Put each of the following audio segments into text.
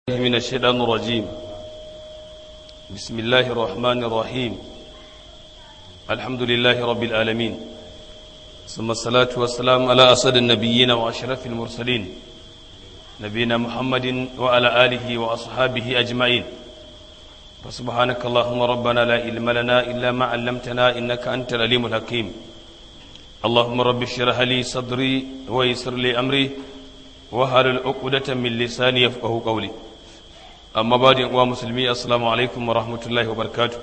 من الشيطان الرجيم بسم الله الرحمن الرحيم الحمد لله رب العالمين ثم الصلاة والسلام على أسد النبيين وأشرف المرسلين نبينا محمد وعلى آله وأصحابه أجمعين فسبحانك اللهم ربنا لا علم لنا إلا ما علمتنا إنك أنت العليم الحكيم اللهم رب اشرح لي صدري ويسر لي أمري وهل العقدة من لساني يفقه قولي amma ba da uwa musulmi assalamu alaikum wa rahmatullahi wa barkatu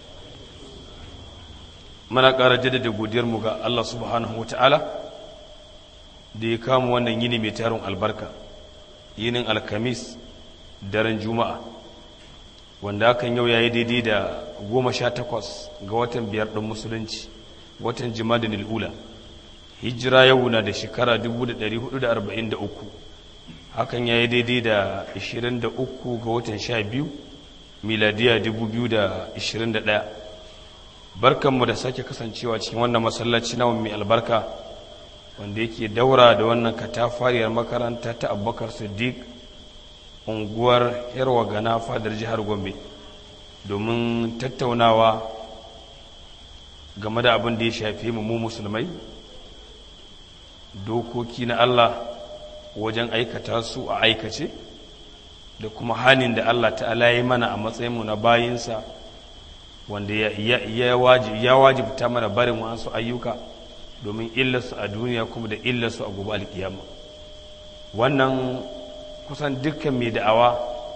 mana ƙara jaddada godiyarmu ga Allah subhanahu wa ta'ala da ya kama wannan yini mai tarin albarka yinin alkamis daren juma'a wanda hakan yau ya yi daidai da goma sha takwas ga watan biyar ɗin musulunci watan jimadin al'ula hijira yau na da shekara 1443 hakan ya yi daidai da 23 ga watan 12 miladiya 2021 barkanmu da sake kasancewa cikin wannan masallaci na mai albarka wanda yake daura da wannan katafariyar makaranta ta abubakar siddiq unguwar yarwa gana fadar jihar gombe domin tattaunawa game da abin da ya shafi mu musulmai dokoki na allah wajen aikata su a aikace da kuma hanin da Allah ta'ala ya mana a matsayinmu na bayinsa wanda ya wajibta mana barin wasu ayyuka domin illarsu a duniya kuma da illarsu a gobe alkiyama wannan kusan dukkan mai da'awa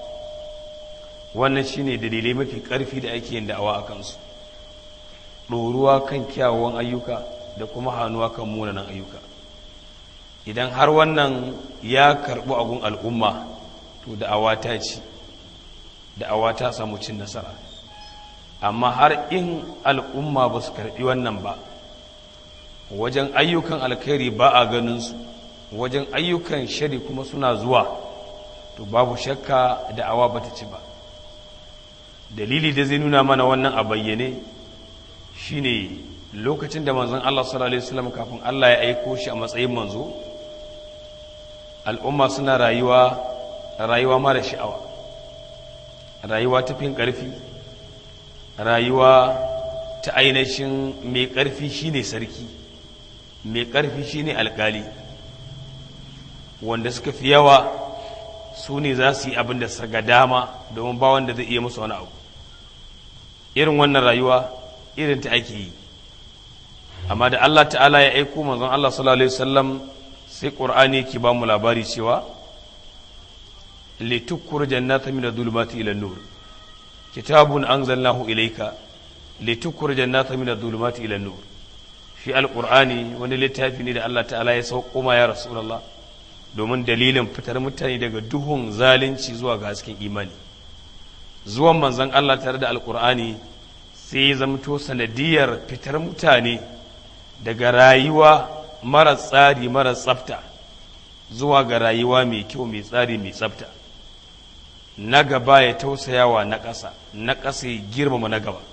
wannan shine dalilai mafi ƙarfi da ake yin da'awa a kansu ɗoruwa kan kyawawan ayyuka da kuma hannuwa kan munanan ayyuka idan har wannan ya karɓi agun al'umma to da'awa ta ci da'awa ta samu cin nasara amma har in al'umma ba su karɓi wannan ba wajen ayyukan alkhairi ba a ganinsu wajen ayyukan shari kuma suna zuwa to babu shakka da'awa ba ta ci ba dalili da zai nuna mana wannan a bayyane shine lokacin da manzon Allah sallallahu alaihi wasallam kafin Allah ya aiko shi a matsayin manzo al'umma suna rayuwa rayuwa mara sha'awa rayuwa ta fin ƙarfi rayuwa ta ainihin mai ƙarfi shine sarki mai ƙarfi shine alƙali wanda suka fi yawa su ne za su yi abin da ga dama domin ba wanda zai iya musu wani abu irin wannan rayuwa irin ta ake yi amma da Allah ta'ala ya aiko manzon Allah sallallahu alaihi wasallam sai ƙur'ani ke ba mu labari cewa litukkur jannata min adh-dhulumati ila an-nur kitabun anzalnahu ilayka litukkur jannata min adh-dhulumati ila an-nur shi al-qur'ani wani littafi ne da Allah ta'ala ya sauko ma ya rasulullah domin dalilin fitar mutane daga duhun zalunci zuwa ga hasken imani zuwan manzon Allah tare da al-qur'ani sai ya zamto sanadiyar fitar mutane daga rayuwa mara tsari mara tsafta zuwa ga rayuwa mai kyau mai tsari mai tsafta na gaba ya tausayawa na ƙasa na ƙasa ya girmama na gaba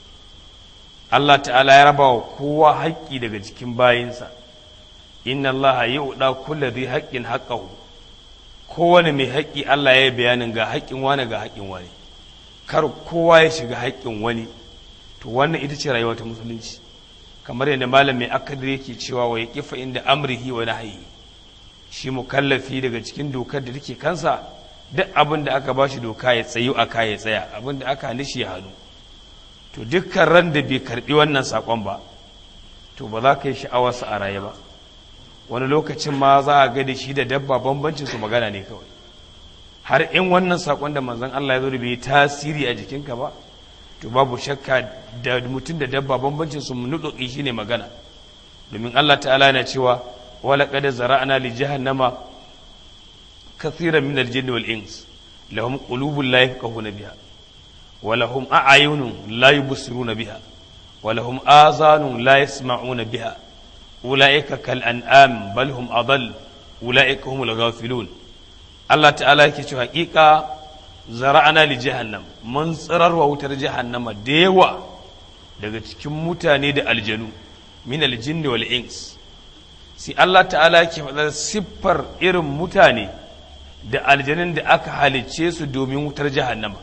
Allah ta'ala ya raba wa kowa haƙƙi daga cikin bayinsa inna Allah ya uɗa kulla zai haƙƙin haƙƙahu kowane mai haƙƙi Allah ya yi bayanin ga haƙƙin wani ga haƙƙin wani kar kowa ya shiga haƙƙin wani to wannan ita ce rayuwa ta musulunci kamar yadda malam mai akadir yake cewa wa ya kifa inda amrihi wa nahyi shi mukallafi daga cikin dokar da take kansa duk abin da aka bashi doka ya tsayu a ya tsaya abin da aka nishi ya hannu to dukkan ran da bai karbi wannan sakon ba to ba za ka yi sha'awarsa a raye ba wani lokacin ma za a ga da shi da dabba bambancin su magana ne kawai har in wannan sakon da manzon Allah ya zo da bai tasiri a jikinka ba to babu shakka da mutum da dabba bambancin su nuduki shine magana domin Allah ta'ala yana cewa wala qad zara'na li jahannama kathiran min al-jinn wal ins lahum qulubun la yafqahuna biha wa lahum a'yunun la yubsiruna biha wa lahum azanun la yasma'una biha ulaika kal an'am bal hum adall ulaika humul ghafilun Allah ta'ala yake cewa haƙiƙa zara'ana li jahannam mun tsirarwa wutar jahannama da yawa daga cikin mutane da aljanu min aljinni wal ins sai Allah ta'ala yake faɗar siffar irin mutane da aljanin da aka halicce su domin wutar jahannama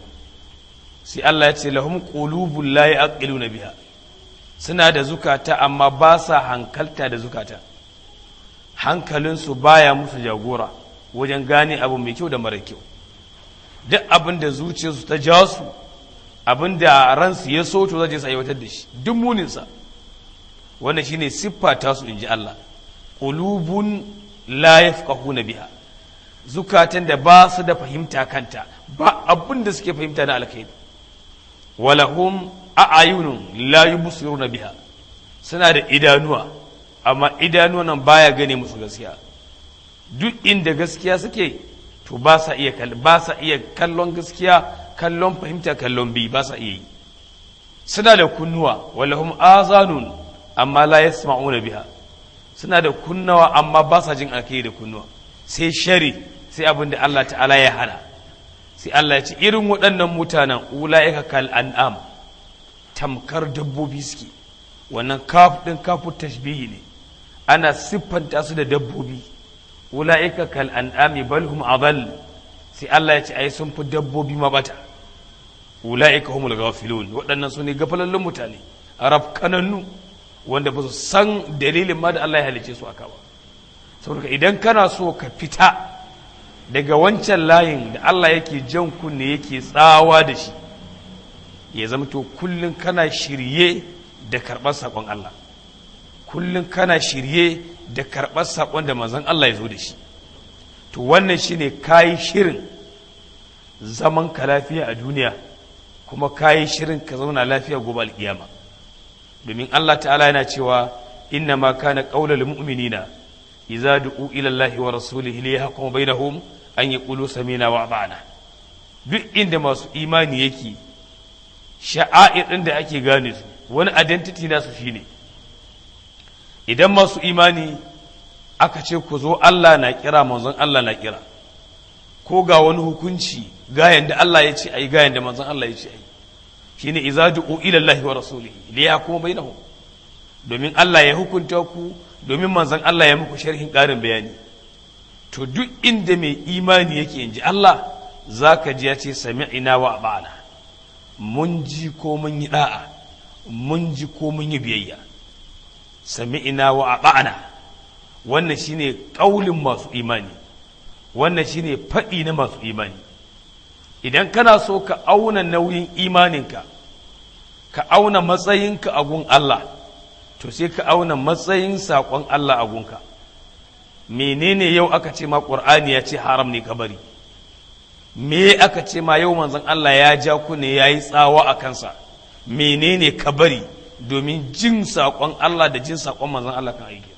sai Allah ya ce lahum qulubul la yaqiluna biha suna da zukata amma ba sa hankalta da zukata hankalinsu baya musu jagora wajen gane abu mai kyau da mara kyau duk abin da zuciyarsu ta ja su abin da ransu ya so to zai su aiwatar da shi duk muninsa wannan shine siffa ta su inji Allah qulubun la yafqahuna biha zukatan da ba su da fahimta kanta ba abin da suke fahimta na alkhairi walahum a'ayunun la yubsiruna biha suna da idanuwa amma idanuwa nan baya gane musu gaskiya duk inda gaskiya suke to ba sa iya ba sa iya kallon gaskiya kallon fahimta kallon bi ba sa iya yi suna da kunnuwa walahum azanun amma la yasma'una biha suna da kunnawa amma ba sa jin alkai da kunnuwa sai shari sai abin da Allah ta'ala ya hana sai Allah ya ce irin waɗannan mutanen ula'ika kal an'am tamkar dabbobi suke wannan kaf din kafu tashbihi ne ana siffanta su da dabbobi ula'ika kal an'ami bal hum adall sai Allah ya ce ai sun fi dabbobi mabata ula'ika humul ghafilun waɗannan su ne gafalallun mutane arab kanannu wanda ba su san dalilin ma da Allah ya halice su aka ba saboda idan kana so ka fita daga wancan layin da Allah yake jan kunne yake tsawa da shi ya zama to kullum kana shirye da karɓar saƙon Allah kullum kana shirye da karɓar saƙon da manzon Allah ya zo da shi to wannan shine kayi shirin zaman ka lafiya a duniya kuma kayi shirin ka zauna lafiya gobe alƙiyama domin Allah ta'ala yana cewa inna ma kana qaulal mu'minina idza du'u ila Allah wa rasulihi li yahkuma bainahum an yaqulu samina wa ata'na duk inda masu imani yake sha'air din da ake gane su wani identity nasu shine idan masu imani aka ce ku zo Allah na kira manzon Allah na kira ko ga wani hukunci gayan da Allah ya ce ayi gayan da manzon Allah ya ce ayi shine idza du'u ila Allah wa rasulihi li yahkuma bainahum domin Allah ya hukunta ku domin manzon Allah ya muku sharhin ƙarin bayani to duk inda mai imani yake inji Allah zaka ji ya ce sami'ina wa ba'ana mun ji ko mun yi da'a mun ji ko mun yi biyayya sami'ina wa ba'ana wannan shine kaulin masu imani wannan shine faɗi na masu imani idan kana so ka auna nauyin imaninka ka auna matsayinka a gun Allah to sai ka auna matsayin saƙon Allah a gunka menene yau aka ce ma ƙur'ani ya ce haram ne ka bari me aka ce ma yau manzon Allah ya ja ku ne ya yi tsawa a kansa menene ka bari domin jin saƙon Allah da jin saƙon manzon Allah kan aiki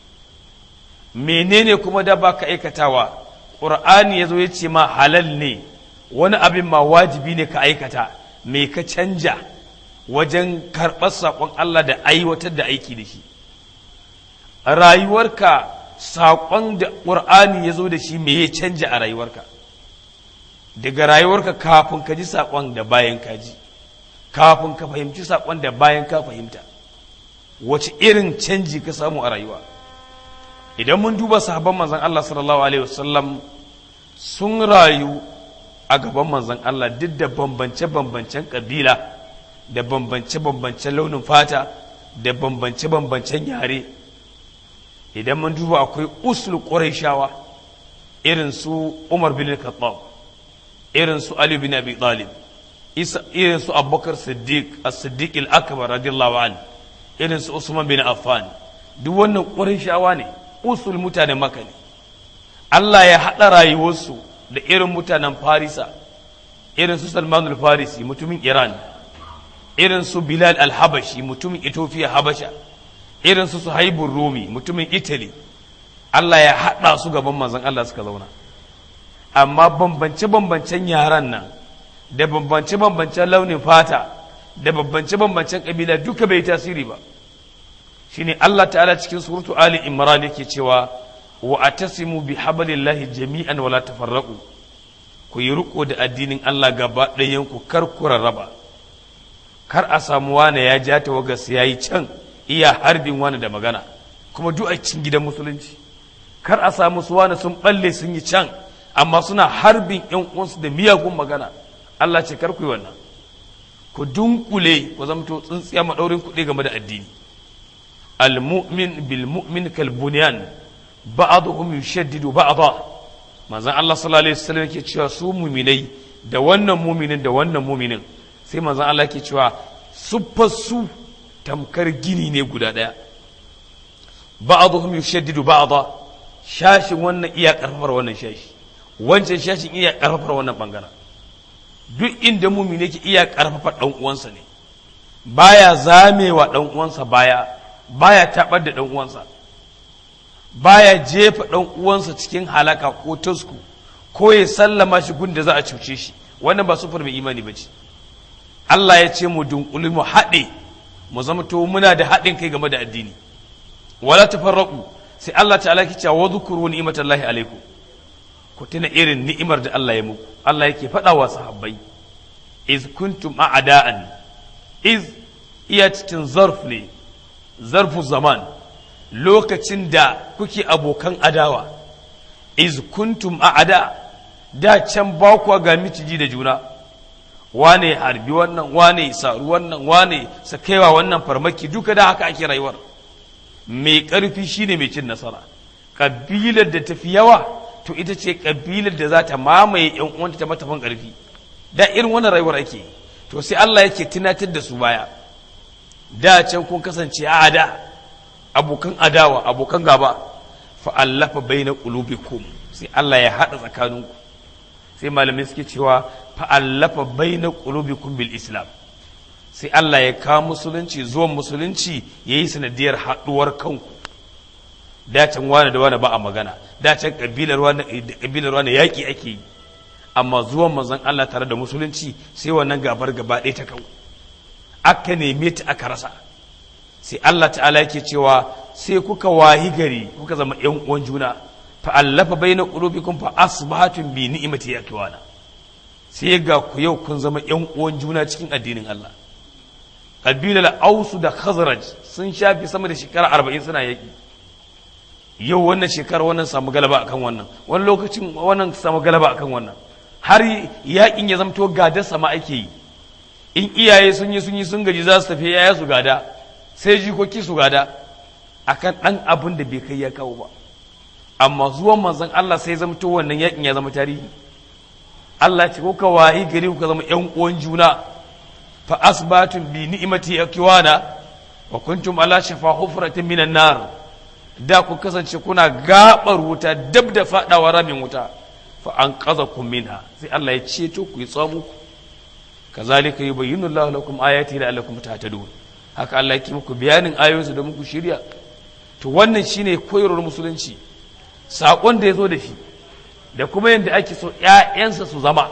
menene kuma da ba ka aikatawa ƙur'ani ya zo ya ce ma halal ne wani abin ma wajibi ne ka aikata me ka canja wajen karɓar saƙon Allah da aiwatar da aiki da shi rayuwarka saƙon da ƙur'ani ya zo da shi me ya canja a rayuwarka daga rayuwarka kafin ka ji saƙon da bayan ka ji kafin ka fahimci saƙon da bayan ka fahimta wace irin canji ka samu a rayuwa idan mun duba sahabban manzon Allah sallallahu alaihi wasallam sun rayu a gaban manzon Allah duk da bambance-bambancen ƙabila da bambance-bambancen launin fata da bambance-bambancen yare idan mun duba akwai usul ƙurayshawa irin su Umar bin Khattab irin su Ali bin Abi Talib irin su Abubakar Siddiq as-Siddiq al-Akbar radiyallahu an irin su Usman bin Affan duk wannan ƙurayshawa ne usul mutanen Makka ne Allah ya haɗa rayuwarsu da irin mutanen Farisa irin su Salman al-Farisi mutumin Iran irin su Bilal al-Habashi mutumin Ethiopia Habasha irin su Suhaibur Rumi mutumin Italy Allah ya haɗa su gaban manzon Allah suka zauna amma bambance-bambancen yaran nan da bambance-bambancen launin fata da bambance-bambancen kabila duka bai tasiri ba shine Allah ta'ala cikin suratu Ali Imran yake cewa wa atasimu bi hablillahi jami'an wala tafarraqu ku yi riko da addinin Allah gaba ɗayan ku kar ku rarraba kar a samu wani ya ja ta wagas yayi can iya harbin wani da magana kuma duk a cikin gidan musulunci kar a samu su wani sun balle sun yi can amma suna harbin yan uwansu da miyagun magana Allah ce kar ku yi wannan ku dunkule ku zamto tsintsiya madaurin kuɗi game da addini al-mu'min bil mu'min kal bunyan ba'dhum yushaddidu ba'dha manzon Allah sallallahu alaihi wasallam yake cewa su mu'minai da wannan mu'minin da wannan mu'minin sai manzon Allah yake cewa suffar su tamkar gini ne guda daya ba'dhum yushaddidu ba'dha shashin wannan iya karfafar wannan shashi wancan shashin iya karfafar wannan bangaren duk inda mu'mini yake iya karfafa dan uwansa ne baya zamewa dan uwansa baya baya tabar da dan uwansa baya jefa ɗan uwansa cikin halaka ko tasku ko ya sallama shi gun da za a cuce shi wannan ba sufar mai imani ba ce Allah ya ce mu dunkuli mu haɗe mu zama to muna da haɗin kai game da addini wala tafarraqu sai Allah ta'ala ki cewa wadhkuru ni'matallahi alaikum ku tuna irin ni'imar da Allah ya muku Allah yake faɗa wa sahabbai iz kuntum a'da'an iz iya cikin zarf ne zarfu zaman lokacin da kuke abokan adawa iz kuntum a'ada da can ba kuwa ga miciji da juna wane harbi wannan wane saru wannan wane sakaiwa wannan farmaki duka da haka ake rayuwar mai ƙarfi shine mai cin nasara ƙabilar da tafi yawa to ita ce ƙabilar da za ta mamaye yan uwanta ta matafan ƙarfi da irin wannan rayuwar ake to sai Allah yake tunatar da su baya da can kun kasance a da abokan adawa abokan gaba fa'allafa bai na ƙulubikum sai Allah ya haɗa tsakaninku sai malamai suke cewa fa'allafa bai na ƙulubikum bil islam sai Allah ya kawo musulunci zuwan musulunci ya yi sanadiyar haɗuwar kanku dacin wane da wane ba a magana dacin ƙabilar wane yaƙi ake yi amma zuwan manzon Allah tare da musulunci sai wannan gabar gaba ɗaya ta kawo aka neme ta aka rasa sai Allah ta'ala yake cewa sai kuka wahi gari kuka zama yan uwan juna fa allafa baina qulubikum fa asbahatum bi ni'mati yakwana sai ga ku yau kun zama yan uwan juna cikin addinin Allah kabilar ausu da khazraj sun shafi sama da shekara 40 suna yaki yau wannan shekara wannan samu galaba akan wannan wani lokacin wannan samu galaba akan wannan har yakin ya zamto gadar sama ake yi in iyaye sun yi sun yi sun gaji za su tafi yaya su gada sai jikoki su gada akan ɗan abin da bai kai ya kawo ba amma zuwan manzon Allah sai zama to wannan yakin ya zama tarihi Allah ce ko ka wahi gari ku zama ƴan uwan juna fa asbatum bi ni'mati yakwana wa kuntum ala shafa hufratin minan nar da ku kasance kuna gabar wuta dab da fadawa ramin wuta fa an qazakum minha sai Allah ya ceto ku ya tsamu ku kazalika yubayyinu Allahu lakum ayati la'allakum tahtadun haka Allah yake muku bayanin ayoyinsu da muku shirya to wannan shine koyarwar musulunci sakon da ya zo da shi da kuma yadda ake so ‘ya'yansa su zama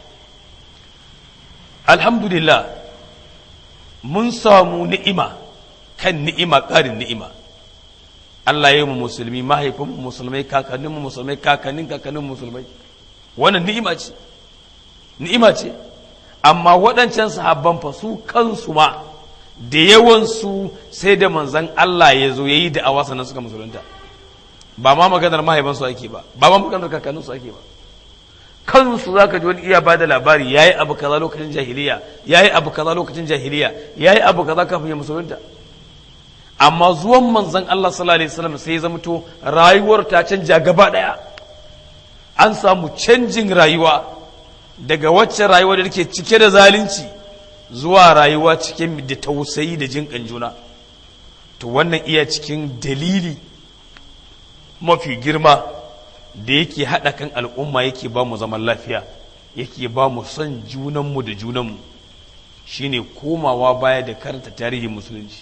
alhamdulillah mun samu ni'ima kan ni'ima ƙarin ni'ima Allah ya yi mu musulmi mahaifin musulmai kakannin mu musulmai kakannin kakannin musulmai wannan ni'ima ce ni'ima ce amma waɗancan sahabban fa su kansu ma da yawansu sai da manzan Allah ya zo ya yi da awa sannan suka musulunta ba ma maganar mahaifansu ake ba ba ma maganar kakanninsu ake ba kansu za ka ji wani iya ba da labari ya yi abu kaza lokacin jahiliya ya yi abu kaza lokacin jahiliya ya yi abu kaza kafin ya musulunta amma zuwan manzan Allah sallallahu alaihi wasallam sai ya zamto rayuwar ta canja gaba daya an samu canjin rayuwa daga wacce rayuwa da take cike da zalunci zuwa rayuwa cikin da tausayi da jin juna to wannan iya cikin dalili mafi girma da yake haɗa kan al'umma yake ba mu zaman lafiya yake ba mu son junanmu da junanmu shine komawa baya da karanta tarihin musulunci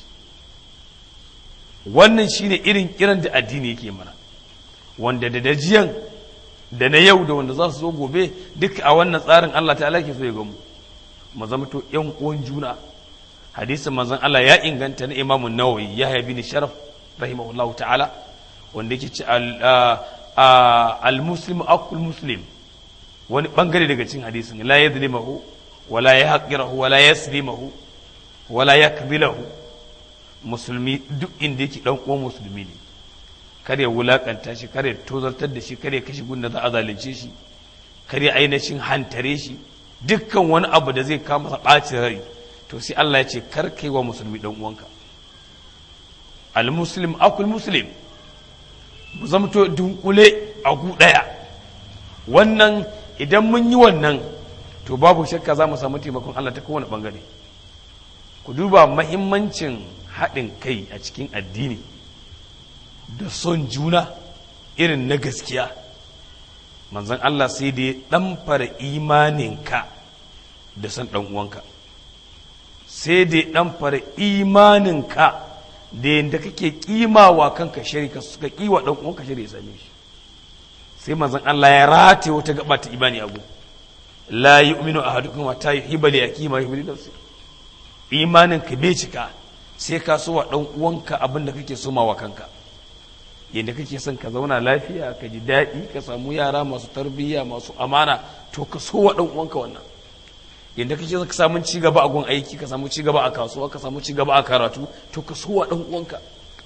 wannan shine irin kiran da addini yake mana wanda da dajiyan da na yau da wanda za su zo gobe duk a wannan tsarin Allah ta'ala ke so ya gamu mu zama to yan uwan juna hadisin manzon Allah ya inganta na Imam Nawawi ya bin Sharaf rahimahullahu ta'ala wanda yake ce al muslim akul muslim wani bangare daga cikin hadisin la yadlimahu wala yahqirahu wala yaslimahu wala yakbilahu musulmi duk inda yake dan uwan musulmi ne kar ya wulakanta shi kar ya tozartar da shi kar ya kashe gunda za a zalunce shi kar ya ainihin hantare shi dukkan wani abu da zai kama masa ɓacin rai to sai Allah ya ce kar kai wa musulmi dan uwanka al muslim akul muslim mu zamto dunkule a gu daya wannan idan mun yi wannan to babu shakka za mu samu taimakon Allah ta kowane bangare ku duba mahimmancin haɗin kai a cikin addini da son juna irin na gaskiya manzon Allah sai da ya ɗamfara imaninka da san ɗan uwanka sai da ya ɗamfara imaninka da yadda kake kimawa kanka shirka suka kiwa ɗan uwanka shirya ya same shi sai manzon Allah ya rataye wata gaba ta imani abu la yu'minu ahadukum hatta yuhibba li akhihi ma yuhibbu li nafsihi imanin ka bai cika sai ka so wa dan uwanka abin da kake so wa kanka yadda kake son ka zauna lafiya ka ji daɗi ka samu yara masu tarbiyya masu amana to ka so wa dan uwanka wannan yadda kake son ka samu ci gaba a gun aiki ka samu ci gaba a kasuwa ka samu ci gaba a karatu to ka so wa dan uwanka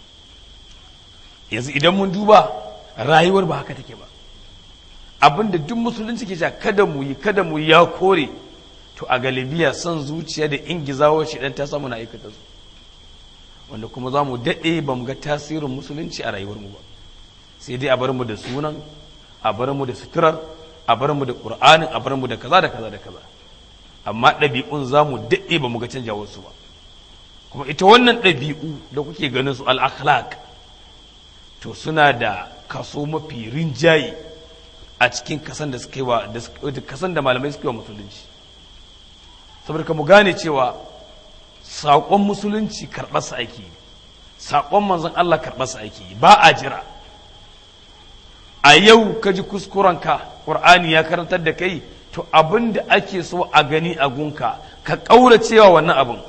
yanzu idan mun duba rayuwar ba haka take ba abinda duk musulunci ke cewa kada mu yi kada mu yi ya kore to a galibiya son zuciya da ingizawar shi dan ta samu na aikata su wanda kuma za mu daɗe ba mu ga tasirin musulunci a rayuwar mu ba sai dai a bar mu da sunan a bar mu da suturar a bar mu da qur'anin a bar mu da kaza da kaza da kaza amma ɗabi'un za mu daɗe ba mu ga canjawar su ba kuma ita wannan ɗabi'u da kuke ganin su al-akhlaq to suna da kaso mafi rinjaye a cikin kasan da suka yi wa kasan da malamai suka yi wa musulunci saboda ka mu gane cewa saƙon musulunci karɓarsa ake yi saƙon manzon Allah karɓarsa ake yi ba a jira a yau ka ji kuskurenka ƙur'ani ya karantar da kai to abin da ake so a gani a gunka ka ƙaura cewa wannan abin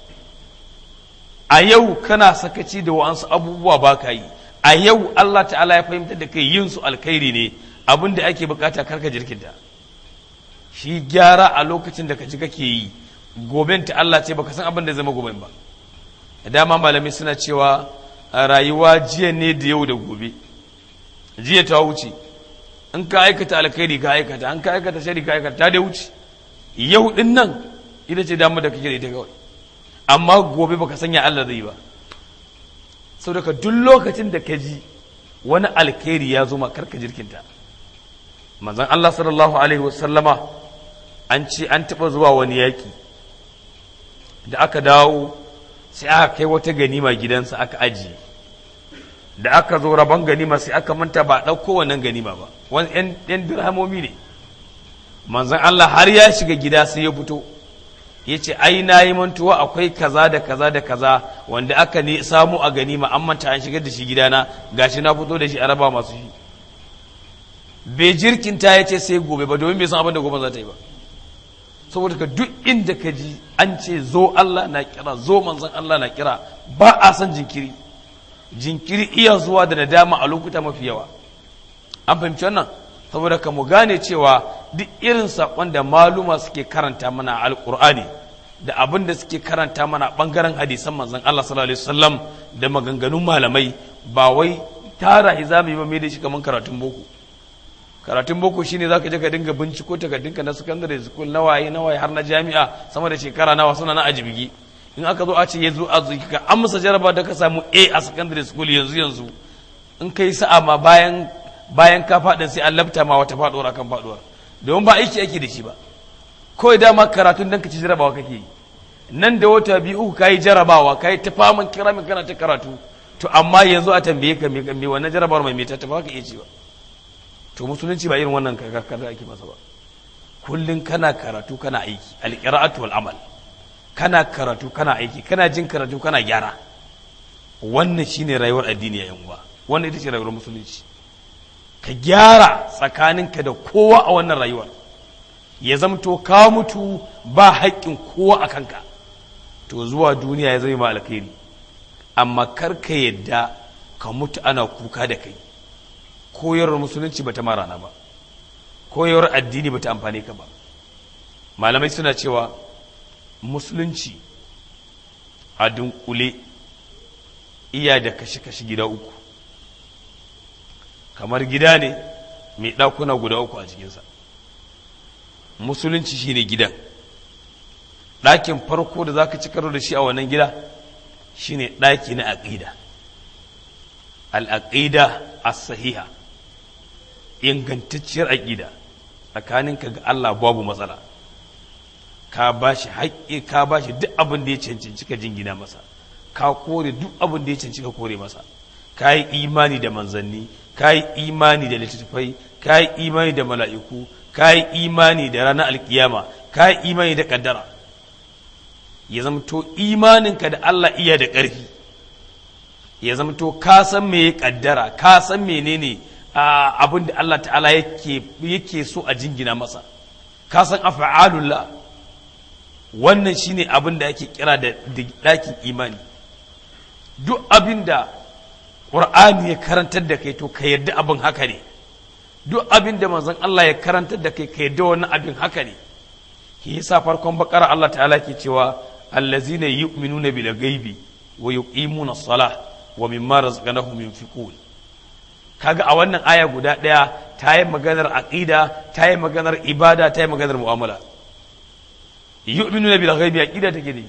a yau kana sakaci da wa'ansu abubuwa ba ka yi a yau Allah ta'ala ya fahimtar da kai yin su alkhairi ne abin da ake bukata karka jirkinta shi gyara a lokacin da ka ji kake yi goben ta Allah ce baka san abin da zama goben ba da dama malamai suna cewa rayuwa jiya ne da yau da gobe jiya ta wuce in ka aikata alkhairi ka aikata an ka aikata shari ka aikata ta da wuce yau din nan ita ce damar da kake da ita kawai amma gobe baka sanya Allah zai ba saboda duk lokacin da ka ji wani alkhairi ya zo ma karka jirkinta manzon Allah sallallahu alaihi wasallama an ce an taɓa zuwa wani yaƙi da aka dawo sai aka kai wata ganima gidansa aka ajiye da aka zo rabon ganima sai aka manta ba ɗauko wannan ganima ba wani ‘yan dirhamomi ne manzon Allah har ya shiga gida sai ya fito ya ce ai na yi mantuwa akwai kaza da kaza da kaza wanda aka ne samu a ganima an manta an shigar da shi gidana gashi na fito da shi a raba masu shi bai jirkinta ya ce sai gobe ba domin bai san abin da gobe za ta yi ba saboda ka duk inda ka ji an ce zo Allah na kira zo manzon Allah na kira ba a san jinkiri jinkiri iya zuwa da nadama a lokuta mafi yawa an fahimci wannan saboda ka mu gane cewa duk irin saƙon da maluma suke karanta mana alƙur'ani da abin da suke karanta mana ɓangaren hadisan manzon Allah sallallahu alaihi wasallam da maganganun malamai ba wai tara hizami ba mai da shi kamar karatun boko karatun boko shine zaka je ka dinga binciko takardunka na secondary school na waye na waye har na jami'a sama da shekara nawa suna na ajibigi in aka zo a ce yanzu a zuki ka amsa jaraba da ka samu A a secondary school yanzu yanzu in kai sa'a ma bayan bayan ka faɗin sai an labta ma wata faɗuwar akan faɗuwar domin ba aiki ake da shi ba kawai dama karatun dan ka ci jarabawa kake yi nan da wata biyu uku kayi jarabawa kayi ta faman kiramin kana ta karatu to amma yanzu a tambaye ka me wannan jarabawar mai me ta ba ka iya ci ba to musulunci ba irin wannan kakar da ake masa ba kullum kana karatu kana aiki alqira'atu wal amal kana karatu kana aiki kana jin karatu kana gyara wannan shine rayuwar addini ya uwa wannan ita ce rayuwar musulunci ka gyara tsakaninka da kowa a wannan rayuwar ya zamto ka mutu ba haƙƙin kowa a kanka to zuwa duniya ya zama alkhairi amma kar ka yadda ka mutu ana kuka da kai koyarwar musulunci bata ma rana ba koyarwar addini bata amfane ka ba malamai suna cewa musulunci a dunkule iya da kashe-kashe gida uku kamar gida ne mai ɗakuna guda uku a cikinsa musulunci shine gidan ɗakin farko da za ka ci karo da shi a wannan gida shine ɗaki na aƙida al'aƙida as-sahiha ingantacciyar aƙida tsakaninka ga Allah babu matsala ka ba shi haƙƙi ka ba shi duk abin da ya cancanci ka jingina masa ka kore duk abin da ya cancanci ka kore masa ka yi imani da manzanni ka yi imani da littattafai ka yi imani da mala'iku ka yi imani da ranar alkiyama ka yi imani da ƙaddara ya zamto imaninka da Allah iya da ƙarfi ya zamto ka san me ya ƙaddara ka san menene abin da Allah ta'ala yake so a jingina masa ka san afa'alullah wannan shine abin da ake kira da ɗakin imani duk abin da ƙur'ani ya karantar da kai to ka yarda abin haka ne duk abin da manzon Allah ya karantar da kai ka yarda wannan abin haka ne shi yasa farkon bakara Allah ta'ala ke cewa allazina yu'minuna bil ghaibi wa yuqimuna as-salah wa mimma razaqnahum yunfiqun kaga a wannan aya guda ɗaya ta yi maganar aqida ta yi maganar ibada ta yi maganar mu'amala yu'minuna bil ghaibi aqida take ne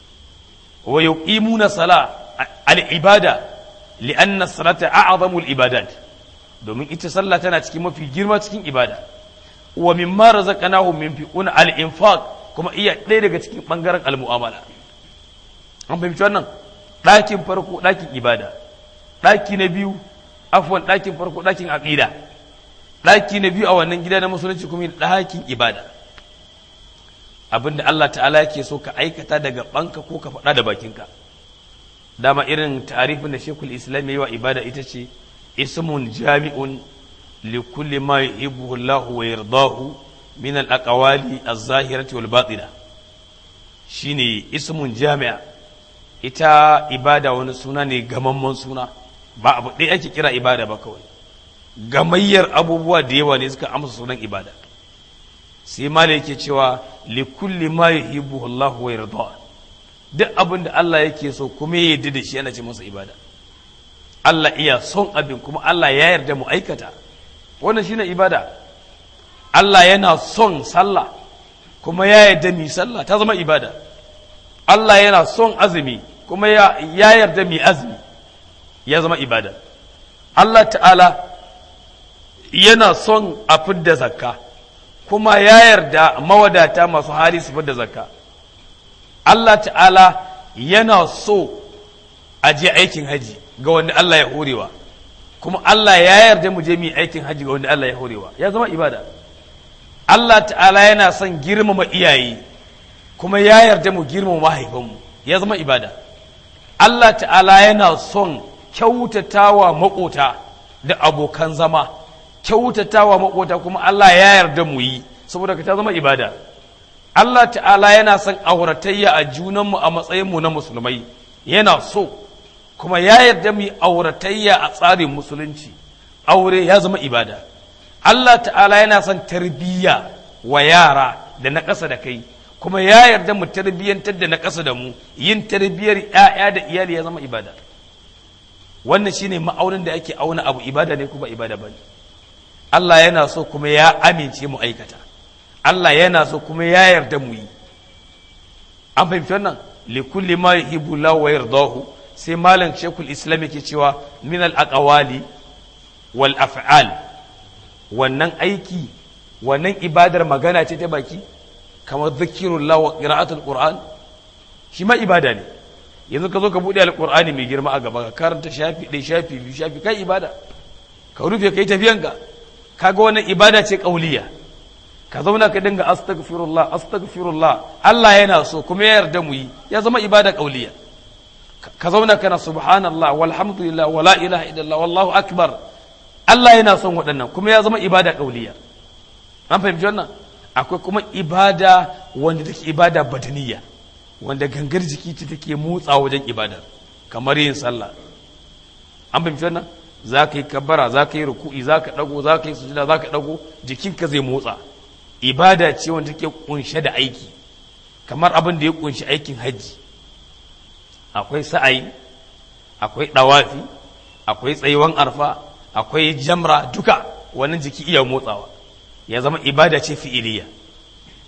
wa yuqimuna sala al ibada li'anna salata a'zamu al ibadat domin ita sallah tana cikin mafi girma cikin ibada wa mimma razaqnahum yunfiquna al infaq kuma iya ɗaya daga cikin bangaren al mu'amala an fahimci wannan ɗakin farko ɗakin ibada ɗaki na biyu afwan ɗakin farko ɗakin aqida ɗaki na biyu a wannan gida na musulunci kuma ɗakin ibada abinda Allah ta'ala yake so ka aikata daga banka ko ka faɗa da bakinka dama irin tarifin da shekul islam yi wa ibada ita ce ismun jami'un li kulli ma yuhibbu Allah wa yardahu min al aqwali az-zahirati wal batina shine ismun jami'a ita ibada wani suna ne gamamman suna ba abu ɗaya ake kira ibada ba kawai gamayyar abubuwa da yawa ne suka amsa sunan ibada sai mala yake cewa li kulli ma yuhibbu Allah wa yarda duk abin da Allah yake so kuma ya yarda da shi ana ce masa ibada Allah iya son abin kuma Allah ya yarda mu aikata wannan shine ibada Allah yana son sallah kuma ya yarda mi sallah ta zama ibada Allah yana son azumi kuma ya yarda mi azumi ya zama ibada Allah ta'ala yana son a fidda zakka kuma ya yarda mawadata masu hali su fidda zakka Allah ta'ala yana so a je aikin haji ga wanda Allah ya horewa kuma Allah ya yarda mu je mu aikin haji ga wanda Allah ya horewa ya zama ibada Allah ta'ala yana son girmama iyaye kuma ya yarda mu girmama mahaifanmu ya zama ibada Allah ta'ala yana son kyautatawa makota da abokan zama kyautatawa makota kuma Allah ya yarda mu yi saboda ka ta zama ibada Allah ta'ala yana son auratayya a junanmu a matsayinmu na musulmai yana so kuma ya yarda mu yi auratayya a tsarin musulunci aure ya zama ibada Allah ta'ala yana son tarbiyya wa yara da na ƙasa da kai kuma ya yarda mu tarbiyyantar da na ƙasa da mu yin tarbiyyar 'ya'ya da iyali ya zama ibada wannan shine ma'aunin da ake auna abu ibada ne kuma ibada bane Allah yana so kuma ya amince mu aikata Allah yana so kuma ya yarda mu yi an fahimci wannan li kulli ma yuhibbu lahu wa yardahu sai malam shekul islam yake cewa min al aqwali wal af'al wannan aiki wannan ibadar magana ce ta baki kamar zikirullah wa qira'atul qur'an shi ma ibada ne yanzu ka zo ka buɗe alƙur'ani mai girma a gaba ka karanta shafi ɗaya shafi biyu shafi kai ibada ka rufe kai tafiyanka kaga wannan ibada ce ƙauliya ka zauna ka dinga astaghfirullah astaghfirullah Allah yana so kuma ya yarda mu yi ya zama ibada ƙauliya ka zauna kana subhanallah walhamdulillah wala ilaha illallah wallahu akbar Allah yana son waɗannan kuma ya zama ibada ƙauliya an fahimci wannan akwai kuma ibada wanda take ibada badaniya wanda gangar jiki ce take motsa wajen ibadar kamar yin sallah an fahimci wannan za ka yi kabbara za ka yi ruku'i za ka ɗago za ka yi sujada za ka ɗago jikinka zai motsa ibada ce wanda take kunshe da aiki kamar abin da ya kunshi aikin hajji akwai sa'ayi akwai ɗawafi akwai tsayuwan arfa akwai jamra duka wannan jiki iya motsawa ya zama ibada ce fi'iliya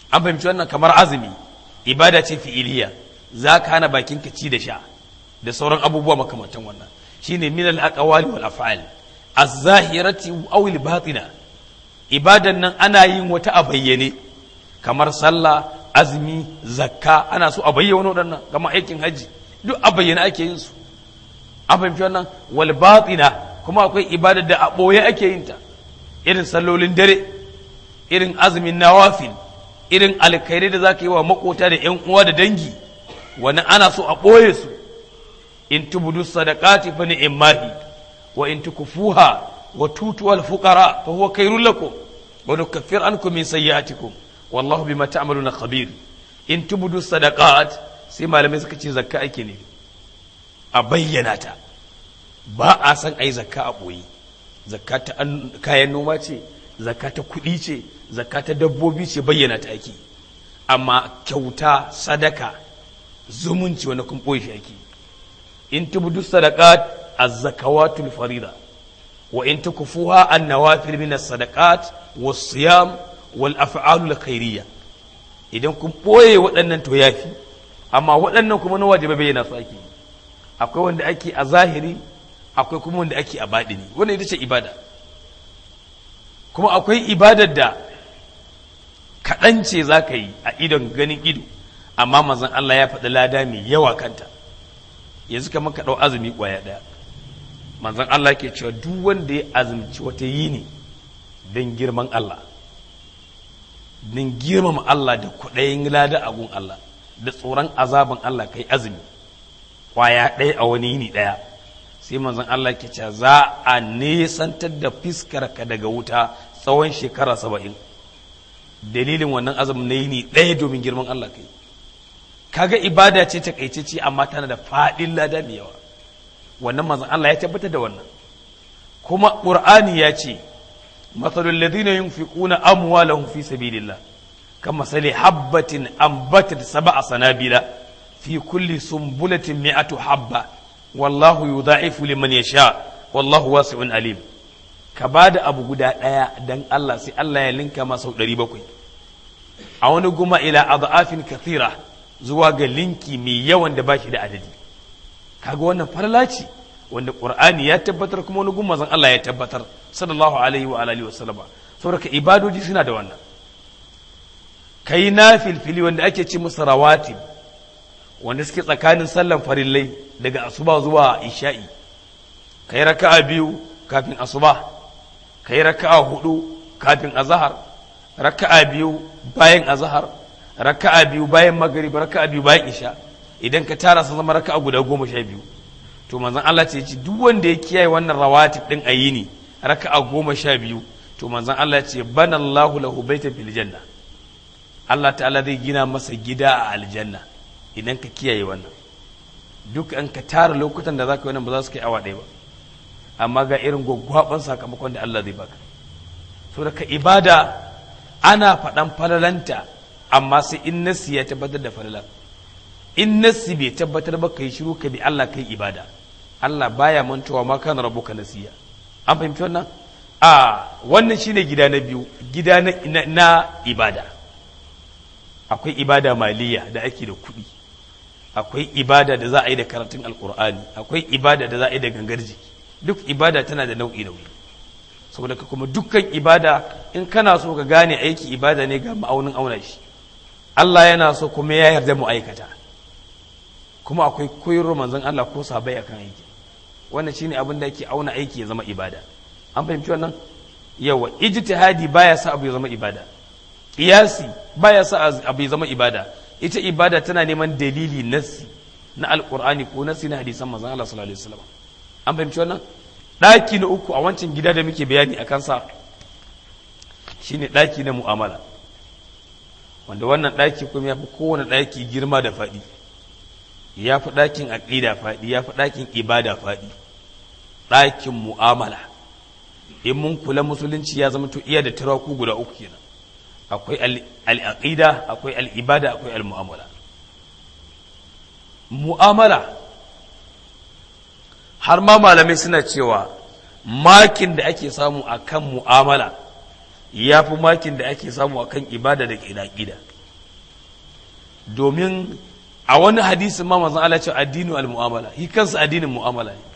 an fahimci wannan kamar azumi ibada ce fi'iliya za ka hana bakinka ci da sha da sauran abubuwa makamantan wannan shine min al-aqwali wal af'al az-zahirati aw al-batina ibadan nan ana yin wata a bayyane kamar sallah azumi zakka ana so a bayyana waɗannan kamar aikin haji duk a bayyane ake yin su an fahimci wannan wal batina kuma akwai ibadar da a ɓoye ake yin ta irin sallolin dare irin azumin nawafil irin alkhairai da za ka yi wa makota da ‘yan uwa da dangi wani ana so a ɓoye su in tubudu sadaqati fa ni'mahi wa in tukfuha wa tutu al fuqara fa huwa khairul lakum wa nukaffir ankum min sayyi'atikum wallahu bima ta'maluna khabir in tubudu sadaqat sai malamai suka ce zakka ake ne a bayyana ta ba a san ai zakka a ɓoye zakka ta kayan noma ce zakka ta kuɗi ce zakka ta dabbobi ce bayyana ta ake amma kyauta sadaka zumunci wani kun ɓoye shi ake in tubdu sadaqat az-zakawatul farida wa in tukfuha an-nawafil min as-sadaqat was-siyam wal af'alul khairiyya idan kun ɓoye waɗannan to yafi amma waɗannan kuma na wajibi bayyana su ake akwai wanda ake a zahiri akwai kuma wanda ake a baɗini wannan ita ce ibada kuma akwai ibadar da kaɗan ce za ka yi a idon ganin ido amma mazan Allah ya faɗi lada mai yawa kanta yanzu kamar ka ɗau azumi ƙwaya ɗaya manzon Allah ke cewa duk wanda ya azumci wata yini don girman Allah don girmama Allah da kuɗayin lada a gun Allah da tsoron azaban Allah kai azumi ƙwaya ɗaya a wani yini ɗaya sai manzon Allah ke cewa za a nesantar da fiskarka daga wuta tsawon shekara saba'in dalilin wannan azumin na yini ɗaya domin girman Allah kai kaga ibada ce ta ce amma tana da faɗin lada mai yawa wannan manzon Allah ya tabbatar da wannan kuma Qur'ani ya ce matsalul ladina yunfiquna amwalahum fi sabilillah kama sali habbatin ambatat sab'a sanabila fi kulli sumbulatin mi'atu habba wallahu yudha'ifu liman yasha wallahu wasi'un alim ka bada abu guda daya dan Allah sai Allah ya linka masa sau 700 a wani guma ila adhafin kathira zuwa ga linki mai yawan da bashi da adadi kaga wannan farla ce wanda qur'ani ya tabbatar kuma wani gumma zan Allah ya tabbatar sallallahu alaihi wa alihi wa sallama saboda ibadoji suna da wannan kai na filfili wanda ake ci musu rawatib wanda suke tsakanin sallan farillai daga asuba zuwa isha'i kai raka'a biyu kafin asuba kai raka'a hudu kafin azhar raka'a biyu bayan azhar raka'a biyu bayan maghrib raka'a biyu bayan isha idan ka tara su zama raka'a guda goma sha biyu to manzon Allah ce ci duk wanda ya kiyaye wannan rawatib din ayini raka'a goma sha biyu to manzon Allah ce bana Allahu lahu baitan fil janna Allah ta'ala zai gina masa gida a aljanna idan ka kiyaye wannan duk an ka tara lokutan da zaka yi wannan ba za su kai awa ɗaya ba amma ga irin gwaggwaban sakamakon da Allah zai baka so da ka ibada ana faɗan falalanta amma sai in nasi ya tabbatar da falalar in nasi bai tabbatar ba ka yi shiru ka bi Allah kai ibada Allah baya mantuwa ma kana rabuka nasiya an fahimci wannan a wannan shine gida na biyu gida na, na, na ibada akwai ibada maliya da ake da kuɗi akwai ibada da za a yi da karatun alkur'ani akwai ibada da za a yi da gangar jiki duk ibada tana da nau'i nau'i saboda ka kuma dukkan ibada in kana so ka gane aiki ibada ne ga ma'aunin auna shi Allah yana so kuma ya yarda mu aikata kuma akwai koyarwar manzon Allah ko sabai akan aiki wannan shine abin da yake auna aiki ya zama ibada an fahimci wannan yawa ijtihadi baya sa abu ya zama ibada qiyasi baya sa abu ya zama ibada ita ibada tana neman dalili nassi na alqur'ani ko nassi na hadisan manzon Allah sallallahu alaihi wasallam an fahimci wannan daki na uku a wancan gida da muke bayani a kansa shine daki na mu'amala wanda wannan daki kuma ya fi kowane daki girma da faɗi ya fi ɗakin aƙida faɗi ya fi ɗakin ibada faɗi ɗakin mu'amala in mun kula musulunci ya zama to iya da turaku guda uku kenan akwai al'aqida akwai al'ibada akwai al'mu'amala mu'amala har ma malamai suna cewa makin da ake samu a kan mu'amala ya fi makin da ake samu a kan ibada da ƙida domin a wani hadisin ma manzon Allah ce addinu al-mu'amala shi kansa addinin mu'amala ne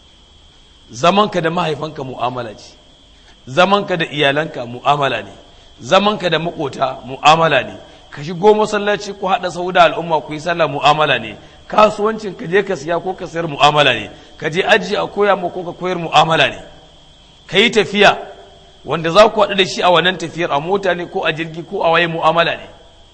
zamanka da mahaifanka mu'amala ce zamanka da iyalanka mu'amala ne zamanka da makota mu'amala ne ka shigo masallaci ku haɗa sau da al'umma ku yi sallah mu'amala ne kasuwancin ka je ka siya ko ka sayar mu'amala ne ka je aji a koya ma ko ka koyar mu'amala ne ka yi tafiya wanda za ku haɗu da shi a wannan tafiyar a mota ne ko a jirgi ko a waye mu'amala ne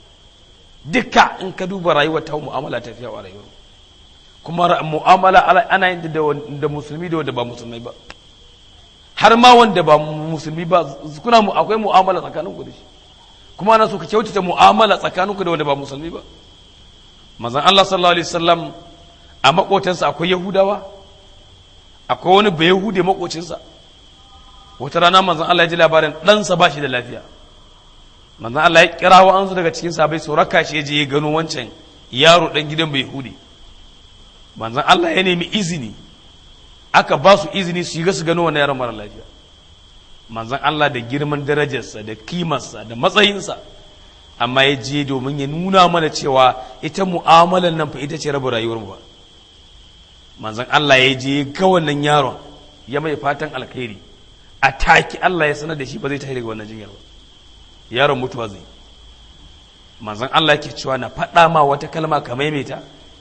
duka in ka duba rayuwar ta mu'amala tafiya wa rayuwar kuma mu'amala ana yin da musulmi da wanda ba musulmai ba har ma wanda ba musulmi ba kuna akwai mu'amala tsakaninku da shi kuma ana so ka kyautata mu'amala tsakaninku da wanda ba musulmi ba manzon Allah sallallahu alaihi wasallam a makotansa akwai yahudawa akwai wani bai yahude makocinsa wata rana manzon Allah ya ji labarin ɗansa ba shi da lafiya manzon Allah ya kira wa ansu daga cikin sabai su raka shi je ya gano wancan yaro dan gidan bai yahude manzon Allah ya nemi izini aka ba su izini su yi su gano wannan yaron mara lafiya manzon Allah da girman darajarsa da kimarsa da matsayinsa amma ya je domin ya nuna mana cewa ita mu'amalar nan fa ita ce rabu rayuwar mu ba manzon Allah ya je ga wannan yaron ya mai fatan alkhairi a taki Allah ya sanar da shi ba zai tafi daga wannan jinyar ba yaron mutuwa zai manzon Allah yake cewa na faɗa ma wata kalma ka maimaita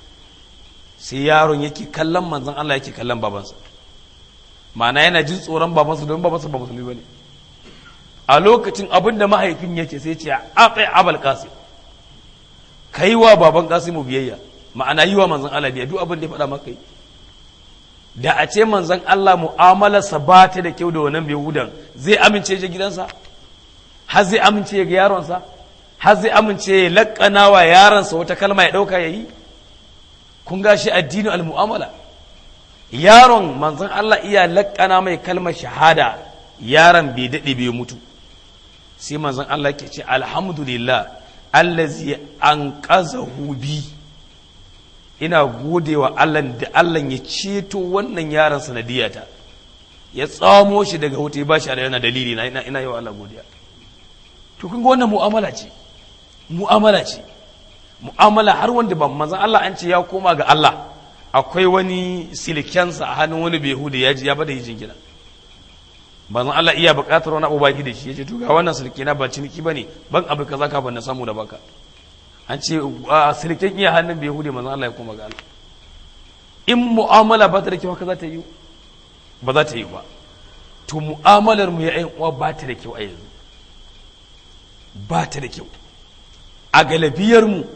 sai yaron yake kallon manzon Allah yake kallon babansa ma'ana yana jin tsoron babansa don babansa ba musulmi bane a lokacin abin da mahaifin yake sai ce a tsaye abal kasi ka yi wa baban kasimu biyayya ma'ana yi wa manzon Allah biyayya duk abin da ya faɗa maka yi da a ce manzon Allah mu'amalarsa ba ta da kyau da wannan yahudan zai amince ya gidansa har zai amince ya ga yaronsa har zai amince ya laƙana wa yaronsa wata kalma ya ɗauka ya yi kun ga shi addinin al-mu'amala yaron manzon Allah iya laƙana mai kalmar shahada yaron bai daɗe bai mutu sai manzon Allah ke ce alhamdulillah allazi an bi ina gode wa Allah da Allah ya ceto wannan yaron sanadiyata ya tsamo shi daga wuta ya bashi yana dalili na ina ina yi wa Allah godiya to kun ga wannan mu'amala ce mu'amala ce mu'amala har wanda ban manzon Allah an ce ya koma ga Allah akwai wani silkensa a hannun wani behuda ya ji ya bada hijin gida manzon Allah iya buƙatar wani abu baki da shi yace to ga wannan silke na ba ciniki bane ban abu kaza ka ban na samu da baka an ce silken iya hannun behuda manzon Allah ya koma ga Allah in mu'amala ba ta da kyau haka za ta yi ba za ta yi ba to mu'amalar mu ya ƴan uwa ba ta da kyau a yanzu ba ta da kyau a galabiyar mu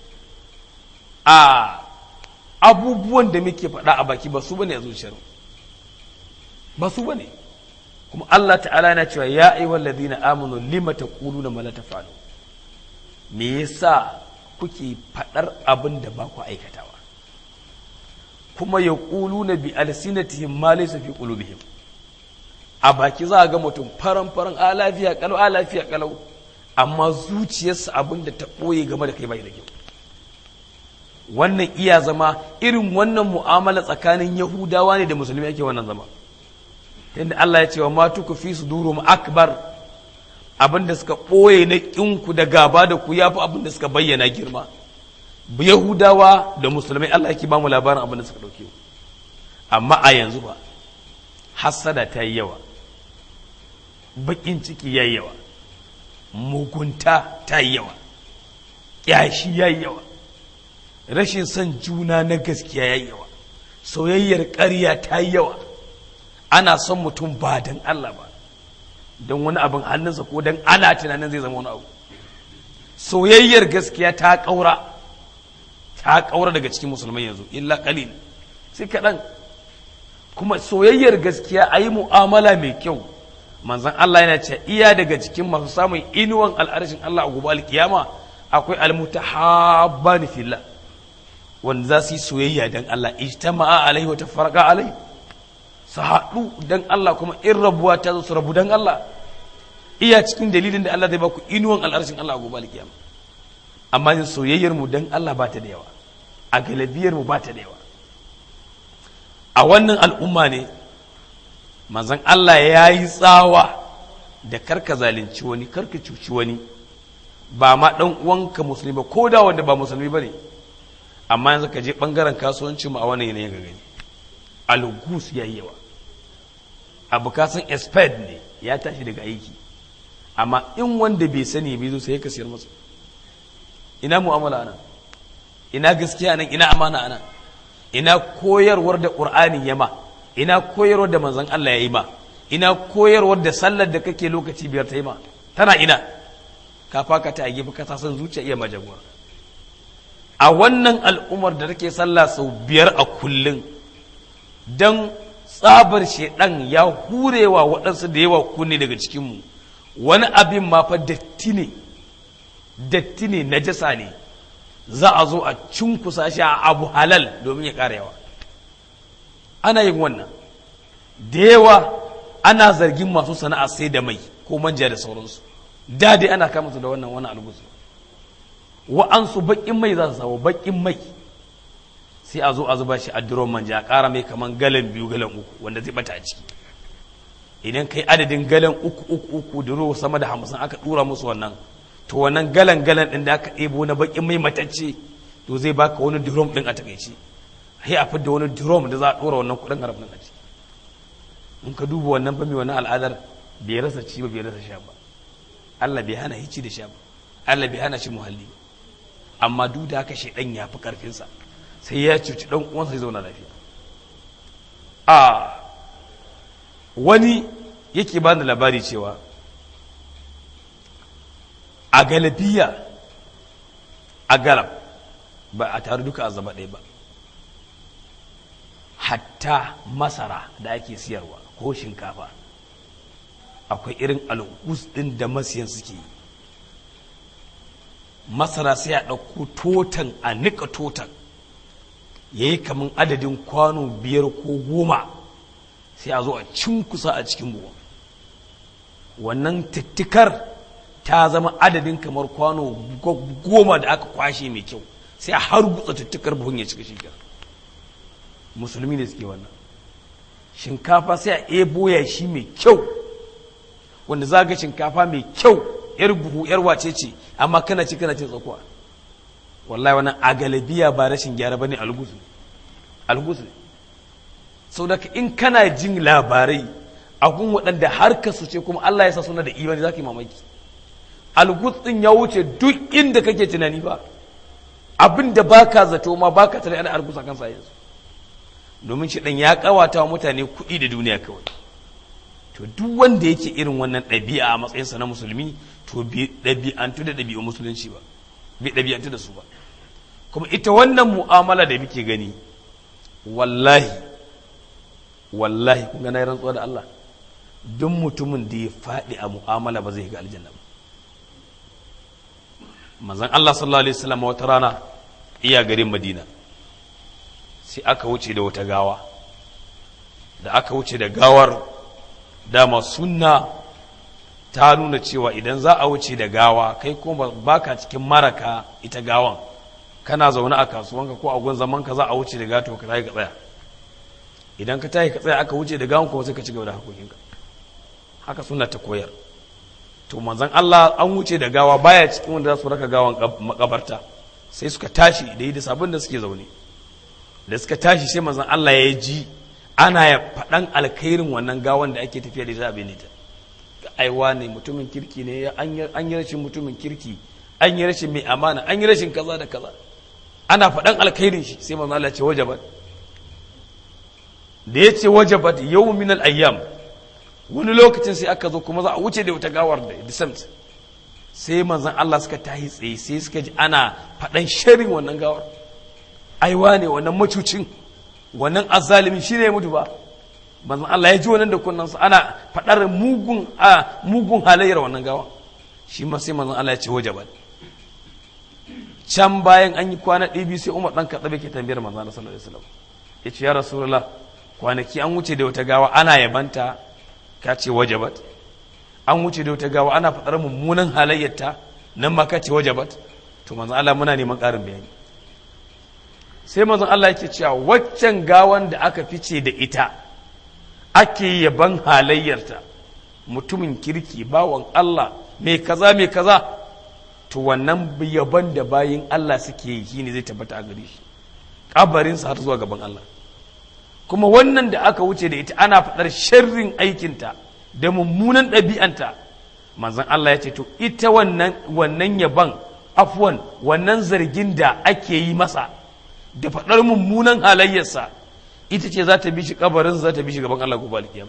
a abubuwan da muke faɗa a baki ba su bane a zuciyar ba su bane kuma Allah ta'ala yana cewa ya ayyuhal ladina amanu lima taquluna ma la taf'alu me yasa kuke faɗar abin da ba ku aikatawa kuma yaquluna bi alsinatihim ma laysa fi qulubihim a baki za a ga mutum faran faran a lafiya kalau a lafiya kalau amma zuciyarsa abin da ta ɓoye game da kai bai da kyau wannan iya zama irin wannan mu'amala tsakanin yahudawa ne da musulmi ake wannan zama yadda Allah ya ce wa matu ku fi sudurum akbar abin da suka ɓoye na ƙinku da gaba da ku yafi abin da suka bayyana girma yahudawa da musulmai Allah yake ba mu labarin abin da suka ɗauke amma a yanzu ba hassada ta yi yawa baƙin ciki ya yi yawa mugunta ta yi yawa ƙyashi ya yi yawa rashin son juna na gaskiya ya yi yawa soyayyar ƙarya ta yi yawa ana son mutum ba don Allah ba don wani abin hannunsa ko don ana tunanin zai zama wani abu soyayyar gaskiya ta ƙaura ta ƙaura daga cikin musulmai yanzu illa ƙalil sai kaɗan kuma soyayyar gaskiya a yi mu'amala mai kyau manzan Allah yana ce iya daga cikin masu samun inuwan al'arshin Allah a gobe alkiyama akwai almutahabbani fillah wanda za su yi soyayya don Allah ijtama'a alaihi wa tafarqa alaihi su haɗu don Allah kuma in rabuwa ta zo su rabu don Allah iya cikin dalilin da Allah zai baku inuwan al'arshin Allah a gobe alkiyama amma yin soyayyar mu don Allah ba ta da yawa a galabiyar mu ba ta da yawa a wannan al'umma ne manzon Allah ya yi tsawa da karka zalunci wani karka cuci wani ba ma dan uwanka musulmi ba ko da wanda ba musulmi bane amma yanzu ka je bangaren kasuwanci mu a wannan yanayin ga gani algus yayi yawa abu ka san expert ne ya tashi daga aiki amma in wanda bai sani bai zo sai ka siyar masa ina mu'amala nan ina gaskiya nan ina amana nan ina koyarwar da qur'ani ya ma ina koyarwar da manzon Allah ya yi ma ina koyarwar da sallar da kake lokaci biyar ta yi ma tana ina ka faka ta a gefe ka san zuciya iya majagwa a wannan al'ummar da take sallah sau biyar a kullum dan tsabar shedan ya hurewa waɗansu da yawa kunne daga cikinmu wani abin ma fa datti ne datti ne najasa ne za a zo a cunkusa shi a abu halal domin ya ƙara yawa ana yin wannan da yawa ana zargin masu sana'a sai da mai ko manja da sauransu da dai ana kama su da wannan wani algusu wa'ansu baƙin mai za su samu baƙin mai sai a zo a zuba shi a duron manja a ƙara mai kaman galan biyu galan uku wanda zai bata a ciki idan kai adadin galan uku uku uku duro sama da hamsin aka ɗura musu wannan to wannan galan galan ɗin da aka ɗebo na baƙin mai matacce to zai baka wani drum ɗin a takaice sai a fidda wani drum da za a ɗora wannan kuɗin harafin a ciki in ka duba wannan fa mai wannan al'adar bai rasa ci ba bai rasa sha ba Allah bai hana hici da sha ba Allah bai hana shi muhalli amma duk da haka shaidan ya fi karfinsa sai ya cuci dan uwansa ya zauna lafiya a wani yake bani labari cewa a galabiya a galab ba a taru duka a zama ɗaya ba hatta masara da ake siyarwa ko shinkafa akwai irin al'us ɗin da masiyan suke yi masara sai a ɗauko totan a nika totan ya yi kamar adadin kwano biyar ko goma sai a zo a cinkusa a cikin buwa wannan tattikar ta zama adadin kamar kwano goma da aka kwashe mai kyau sai a har gutsa tattikar buhun ya cika shigar musulmi ne suke wannan shinkafa sai a ebo ya shi mai kyau wanda za ga shinkafa mai kyau yar buhu yar wace ce amma kana ci kana cin tsakuwa wallahi wannan a galabiya ba rashin gyara bane algus ne algus ne sau da in kana jin labarai a gun waɗanda har ka su ce kuma Allah ya sa suna da imani za ka yi mamaki algus ɗin ya wuce duk inda kake tunani ba abin da baka zato ma baka tare ana algus a kansa yanzu domin shi ɗan ya ƙawata wa mutane kuɗi da duniya kawai to duk wanda yake irin wannan ɗabi'a a matsayinsa na musulmi to bai ɗabi'antu da ɗabi'un musulunci ba bai ɗabi'antu da su ba kuma ita wannan mu'amala da muke gani wallahi wallahi kun ga na rantsuwa da Allah duk mutumin da ya faɗi a mu'amala ba zai ga aljanna ba manzon Allah sallallahu alaihi wasallam wata rana iya garin Madina sai aka wuce da wata gawa da aka wuce da gawar dama sunna ta nuna cewa idan za a wuce da gawa kai kuma baka cikin maraka ita gawan kana zaune a kasuwanka ko a gun zaman ka za a wuce da gato ka tayi ka tsaya idan ka tayi ka tsaya aka wuce da gawan kuma sai ka ci gaba da hakokinka haka sunna ta koyar to manzon Allah an wuce da gawa baya cikin wanda za su raka gawan makabarta sai suka tashi da yi da sabon da suke zaune da suka tashi sai manzon Allah ya ji ana ya faɗan alkhairin wannan gawan da ake tafiya da ita abin ta aiwa ne mutumin kirki ne an yi rashin mutumin kirki an yi rashin mai amana an yi rashin kaza da kaza ana faɗan alkhairin shi sai manzo Allah ce wajabat da ya ce wajabat yau min ayyam wani lokacin sai aka zo kuma za a wuce da wata gawar da disamt sai manzon Allah suka tahi tsaye sai suka ji ana faɗan sharin wannan gawar aiwa ne wannan macucin wannan azzalimin shi ne mutu ba manzon Allah ya ji wannan da kunnansa ana faɗar mugun a mugun halayyar wannan gawa shi ma sai manzon Allah ya ce wajabat can bayan an yi kwana ɗaya biyu sai Umar dan Khattab ke tambayar manzon Allah sallallahu alaihi wasallam ya ce ya rasulullah kwanaki an wuce da wata gawa ana yabanta ka ce wajabat an wuce da wata gawa ana faɗar mummunan halayyarta nan ma ka ce wajabat to manzon Allah muna neman ƙarin bayani sai manzon Allah yake cewa waccan gawan da aka fice da ita ake yaban halayyarta mutumin kirki bawan Allah mai kaza mai kaza to wannan yaban da bayin Allah suke yi shine zai tabbata a gare shi kabarinsa har zuwa gaban Allah kuma wannan da aka wuce da ita ana faɗar sharrin aikinta da mummunan ɗabi'anta manzon Allah ya ce to ita wannan wannan yaban afwan wannan zargin da ake yi masa da faɗar mummunan halayyarsa ita ce za ta bi shi kabarin za ta bi shi gaban Allah gobe alkiyama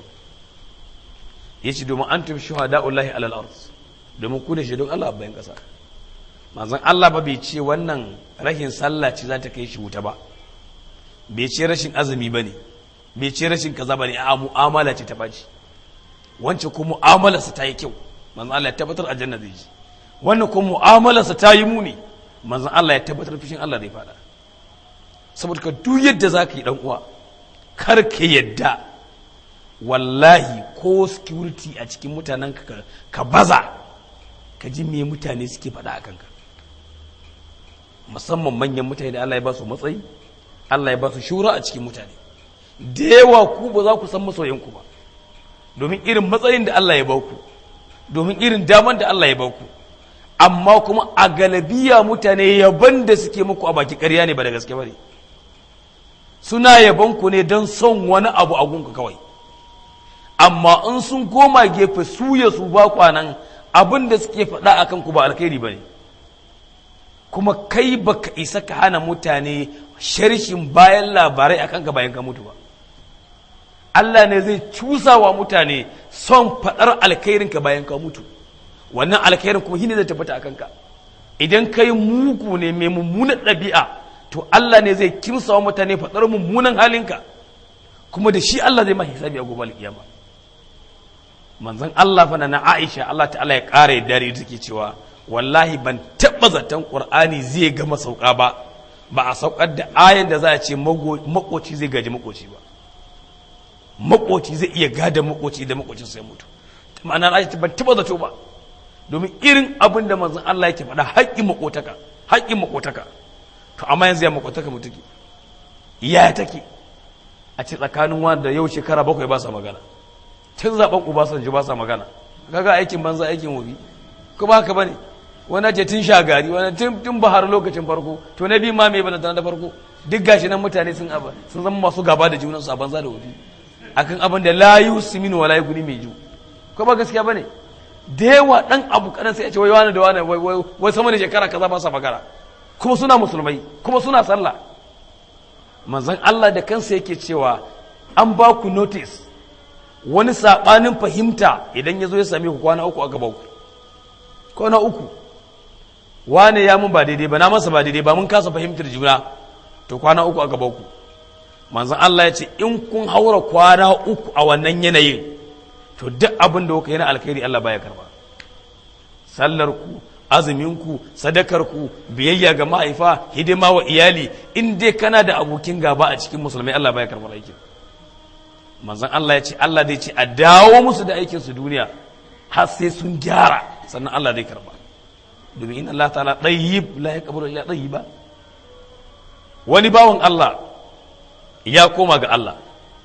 yace domin antum shuhada'ullahi alal ard domin ku da shaidun Allah a bayan ƙasa manzon Allah ba bai ce wannan rahin sallah ce za ta kai shi wuta ba bai ce rashin azumi ba ne bai ce rashin kaza ba ne a mu'amala ce ta baci wancan ko mu'amalarsa ta yi kyau manzon Allah ya tabbatar aljanna zai ji wannan ko mu'amalarsa ta yi muni manzon Allah ya tabbatar fishin Allah zai fada saboda ka duk yadda za ka yi dan uwa kar ka yadda wallahi ko security a cikin mutanen ka ka baza ka ji me mutane suke faɗa a kanka musamman manyan mutane da Allah ya ba su matsayi Allah ya ba su shura a cikin mutane da yawa ku ba za ku san masoyanku ba domin irin matsayin da Allah ya ba ku domin irin daman da Allah ya ba ku amma kuma a galabiya mutane yaban da suke muku a baki ƙarya ne ba da gaske ba ne suna yaban ku ne don son wani abu a gunku kawai amma in sun koma gefe su ya su ba kwanan abin da suke faɗa a kanku ba alkhairi ba ne kuma kai baka isa ka hana mutane sharshin bayan labarai akan ka bayan ka mutu ba Allah ne zai cusa wa mutane son faɗar alkhairin ka bayan ka mutu wannan alkhairin kuma shine zai tabbata akan ka idan kai mugu ne mai mummunan ɗabi'a to Allah ne zai kimsa wa mutane faɗar mummunan halinka kuma da shi Allah zai ma hisabi a gobe alkiyama manzon Allah fa na Aisha Allah ta'ala ya ƙara yadda da take cewa wallahi ban taɓa zaton ƙur'ani zai gama sauka ba ba a saukar da ayan da za a ce makoci zai gaji makoci ba makoci zai iya gada makoci da makocin sai mutu ma'ana na ban taɓa zato ba domin irin abin da manzon Allah yake faɗa haƙƙin makotaka haƙƙin makotaka to amma yanzu ya makotaka mu take ya take a ce tsakanin wanda yau shekara bakwai ba sa magana tun zaben Obasanjo ba sa magana kaga aikin banza aikin wobi ko ba haka bane wani ce tun shagari wani tun bahar lokacin farko to na biyu ma mai bana da farko duk gashi nan mutane sun aba sun zama masu gaba da junan su a banza da wobi akan abin da la yusimin wala yuguni mai ju ko ba gaskiya bane da yawa dan abu kadan sai ya ce wai wani da wani wai wai sama da shekara kaza ba sa magana kuma suna musulmai kuma suna sallah manzon Allah da kansa yake cewa an ba ku notice wani sabanin fahimta idan ya zo ya same ku kwana uku a gaban ku kwana uku wane ya mun ba daidai ba na masa ba daidai ba mun kasa fahimtar juna to kwana uku a gaban ku manzon Allah ya ce in kun haura kwana uku a wannan yanayin to duk abin da kuka yi na alkhairi Allah baya karba sallar ku azumin ku sadakar ku biyayya ga mahaifa hidima wa iyali in dai kana da abokin gaba a cikin musulmai Allah baya karbar aikin manzon Allah ya ce Allah zai ce a dawo musu da aikin su duniya har sai sun gyara sannan Allah zai karba domin inna Allah ta'ala tayyib la yaqbalu illa tayyiba wani bawan Allah ya koma ga Allah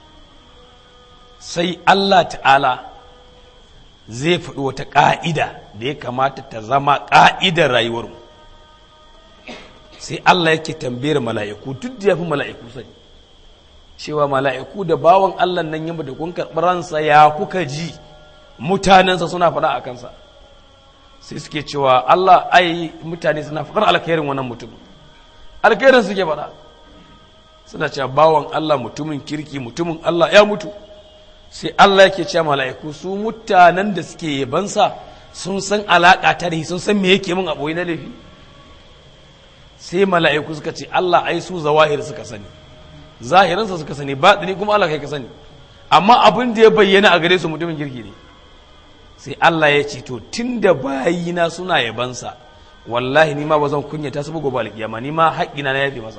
sai Allah ta'ala zai faɗi wata ƙa'ida da ya kamata ta zama ƙa'idar rayuwarmu sai Allah yake tambayar mala'iku duk da ya fi mala'iku sani cewa mala'iku da bawan Allah nan yamma da kun karɓi ransa ya kuka ji mutanensa suna faɗa a kansa sai suke cewa Allah ai mutane suna faɗar alkhairin wannan mutum alkhairin suke faɗa suna cewa bawan Allah mutumin kirki mutumin Allah ya mutu sai Allah yake cewa mala'iku su mutanen da suke yabansa sun san alaƙa ta da sun san me yake min a ɓoye na laifi sai mala'iku suka ce Allah ai su zawahir suka sani zahirinsa suka sani baɗini kuma Allah kai ka sani amma abin da ya bayyana a gare su mutumin kirki ne sai Allah ya ce to tunda bayina suna yabansa wallahi ni ma ba zan kunyata su gobe alkiyama ni ma haƙƙina na yafe masa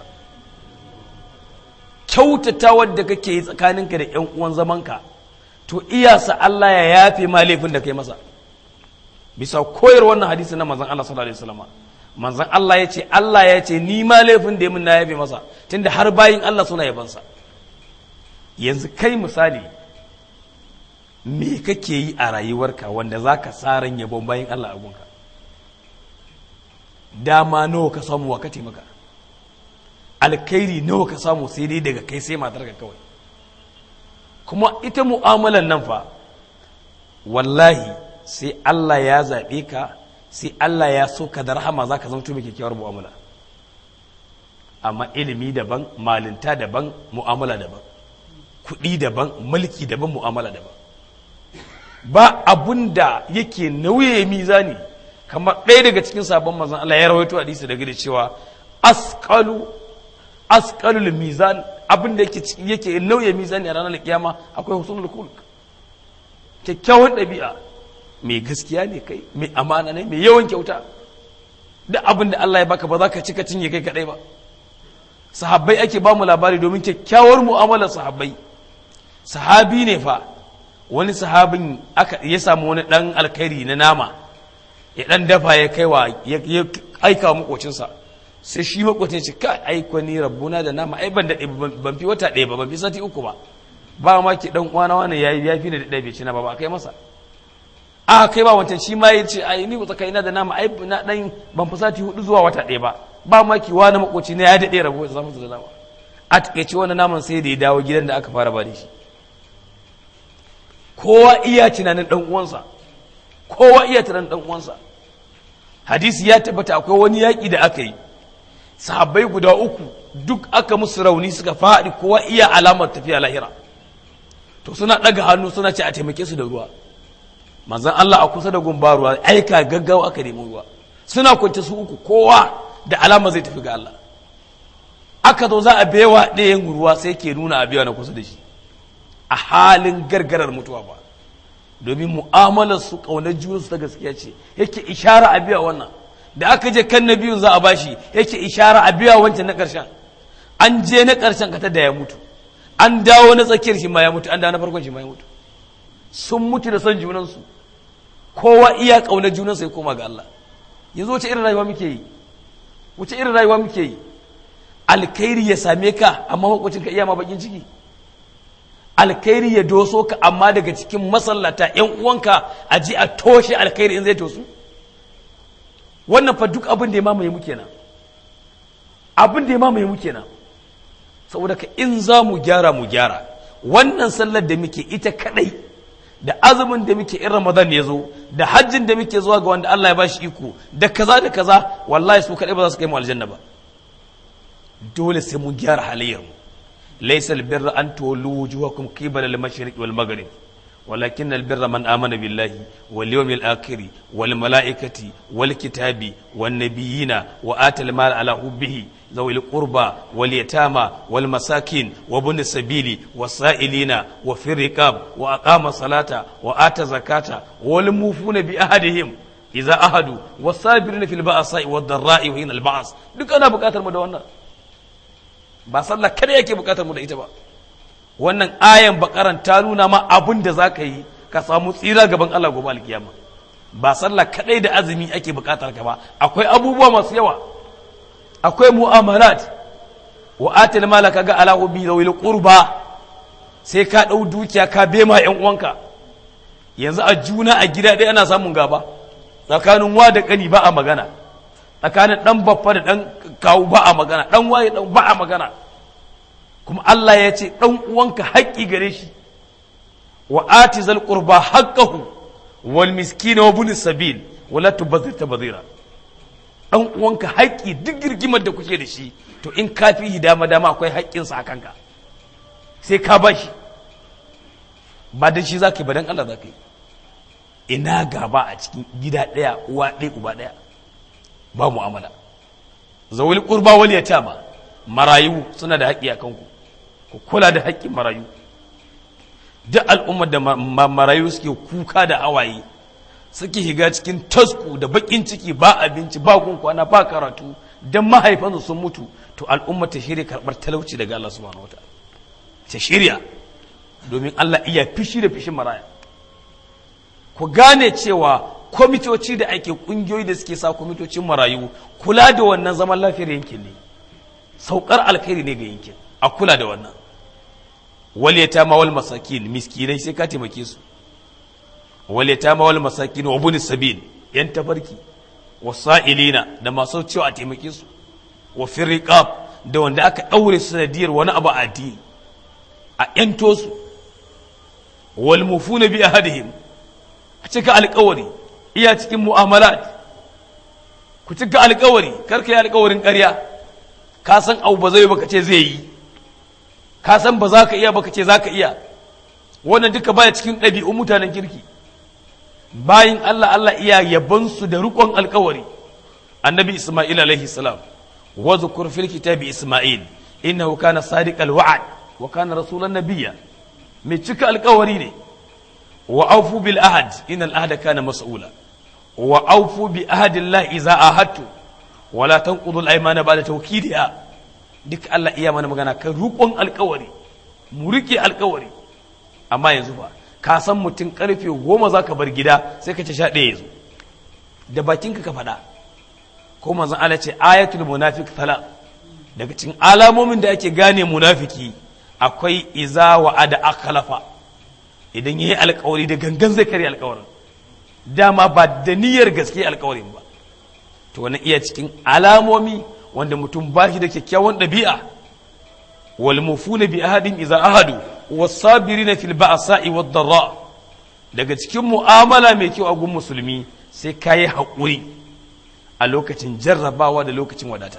kyautata wadda kake yi tsakaninka da ƴan uwan zamanka to iyasa Allah ya yafe ma laifin da kai masa bisa koyar wannan hadisi na manzon Allah sallallahu alaihi wasallam manzon Allah ya ce Allah ya ce ni ma laifin da mun na yafe masa tunda har bayin Allah suna yabansa yanzu kai misali me kake yi a rayuwarka wanda za ka tsarin yabon bayan Allah a gunka dama nawa ka samu wa ka taimaka alkhairi nawa ka samu sai dai daga kai sai matarka kawai kuma ita mu'amalan nan fa wallahi sai Allah ya zaɓe ka sai Allah ya so ka da rahama za ka zama mai kyakkyawar mu'amala amma ilimi daban malinta daban mu'amala daban kuɗi daban mulki daban mu'amala daban ba abun da yake nauye mizani kamar ɗaya daga cikin sabon mazan Allah ya rawaito hadisi daga da cewa asqalu asqalul mizan abin da yake yake nauye mizani a ranar kiyama akwai husnul khuluq kyakkyawan ɗabi'a mai gaskiya ne kai mai amana ne mai yawan kyauta da abin da Allah ya baka ba za ka cika cinye kai kadai ba sahabbai ake ba mu labari domin kyakkyawar mu'amalar sahabbai sahabi ne fa wani sahabin aka ya samu wani dan alkhairi na nama ya dan dafa ya kaiwa ya aika wa makocinsa sai shi makocin ce ka aiko ni rabbuna da nama ai ban daɗe ban fi wata ɗaya ba ban fi sati uku ba ba ma ki dan uwana wani yayi ya fi da ɗaya bai ci na ba ba kai masa a kai ba wancan shi ma ya ce ai ni tsakanina da nama ai na dan ban fi sati hudu zuwa wata ɗaya ba ba ma ki wani makoci ne ya daɗe rabo ya samu da nama a takaice wani naman sai da ya dawo gidan da aka fara ba da shi kowa iya tunanin dan uwansa kowa iya tunanin dan uwansa hadisi ya tabbata akwai wani yaƙi da aka yi sahabbai guda uku duk aka musu rauni suka faɗi kowa iya alamar tafiya lahira to suna ɗaga hannu suna ce a taimake su da ruwa manzan Allah a kusa da gumba ruwa aika gaggawa aka nemi ruwa suna kwance su uku kowa da alama zai tafi ga Allah aka zo za a bewa ɗayan ruwa sai ke nuna a bewa na kusa da shi a halin gargarar mutuwa ba domin mu'amalar su ƙaunar junansu ta gaskiya ce yake ishara a biya wannan da aka je kan na biyun za a bashi yake ishara a biya wancan na ƙarshen an je na ƙarshen ka da ya mutu an dawo na tsakiyar shi ma ya mutu an dawo na farkon shi ma ya mutu sun mutu da son junansu kowa iya ƙaunar junansa ya koma ga Allah yanzu wace irin rayuwa muke yi wace irin rayuwa muke yi alkhairi ya same ka amma makwacin ka iya ma bakin ciki alkhairi ya doso ka amma daga cikin masallata yan uwanka a ji a toshe alkhairi in zai tosu wannan fa duk abin da ya mamaye mu kenan abin da ya mamaye mu kenan saboda ka in za mu gyara mu gyara wannan sallar da muke ita kadai da azumin da muke in ramadan ya zo da hajjin da muke zuwa ga wanda Allah ya bashi iko da kaza da kaza wallahi su kadai ba za su kai mu aljanna ba dole sai mun gyara halayyar mu laysa albirra an tuwallu wujuhakum qibala al-mashriq wal maghrib ولكن البر من آمن بالله واليوم الآخر والملائكة والكتاب والنبيين وآتى المال على حبه ذوي القربى واليتامى والمساكين وابن السبيل والسائلين وفي الرقاب وأقام الصلاة وآتى الزكاة والموفون بأهدهم إذا أهدوا والصابرين في البأساء والضراء وحين البعث duk ana buƙatar mu da wannan ba sallah kada yake buƙatar mu da ita ba wannan ayan bakaran ta nuna ma abin da za ka yi ka samu tsira gaban Allah gobe alkiyama ba sallah kadai da azumi ake bukatar ka ba akwai abubuwa masu yawa akwai mu'amalat wa atil mala kaga ala ubi zawil qurba sai ka dau dukiya ka bema yan uwanka yanzu a juna a gida ɗaya ana samun gaba tsakanin wa da kani ba a magana tsakanin dan baffa da dan kawu ba a magana dan waye dan ba a magana kuma Allah ya ce ɗan uwanka haƙƙi gare shi wa ati zal qurba haqqahu wal miskina wa bin sabil wala tubazir tabazira ɗan uwanka haƙƙi duk girgimar da kuke da shi to in ka fi dama dama akwai haƙƙin sa kanka sai ka bashi ba da shi zaka yi ba dan Allah zaka yi ina gaba a cikin gida ɗaya uwa ɗaya uba ɗaya ba mu'amala zawul qurba wal yatama marayu suna da haƙƙi a kanku ku kula da haƙƙin marayu duk al'ummar da marayu suke kuka da hawaye suke higa cikin tasku da baƙin ciki ba abinci ba kwana ba karatu don mahaifansu sun mutu to al'ummar ta shirya karɓar talauci daga Allah subhanahu wataala ta shirya domin Allah iya fishi da fishin maraya ku gane cewa kwamitoci da ake ƙungiyoyi da suke sa kwamitocin marayu kula da wannan zaman lafiyar yankin ne saukar alkhairi ne ga yankin a kula da wannan wal yatama wal masakin miskinai sai ka taimake su wal yatama wal masakin wa bun sabil yan tafarki wasa'ilina da masu cewa a taimake su wa firriqab da wanda aka daure su sanadiyar wani abu a addini a yanto su wal mufuna bi ahadihim a cika alƙawari iya cikin mu'amalat ku cika alƙawari karka yi alƙawarin ƙarya ka san abu ba zai baka ce zai yi ka san ba za ka iya baka ce za ka iya wannan duka baya cikin ɗabi'un mutanen kirki bayan Allah Allah iya yabansu da rukon alkawari annabi Ismail alaihi salam wa zukur fil kitabi Ismail innahu kana sadiqal wa'd wa kana rasulan nabiyya mai cika alkawari ne wa aufu bil ahad innal ahda kana mas'ula wa aufu bi ahadillahi idza ahadtu wa la tanqudu al aymana ba'da tawkidiha duk Allah iya mana magana kan rukon alkawari mu rike alkawari amma yanzu ba ka san mutum karfe goma za ka bar gida sai ka ce sha ɗaya zo da bakinka ka faɗa ko manzon Allah ce ayatul munafiq thala daga cikin alamomin da ake gane munafiki akwai iza wa ada akhlafa idan yayi alƙawari da gangan zai kare alƙawarin dama ba da niyyar gaske alƙawarin ba to wannan iya cikin alamomi wanda mutum ba shi da kyakkyawan ɗabi'a wal mufuna bi ahadin iza ahadu wasabirina fil ba'sa'i wad darra daga cikin mu'amala mai kyau a gun musulmi sai kayi haƙuri a lokacin jarrabawa da lokacin wadata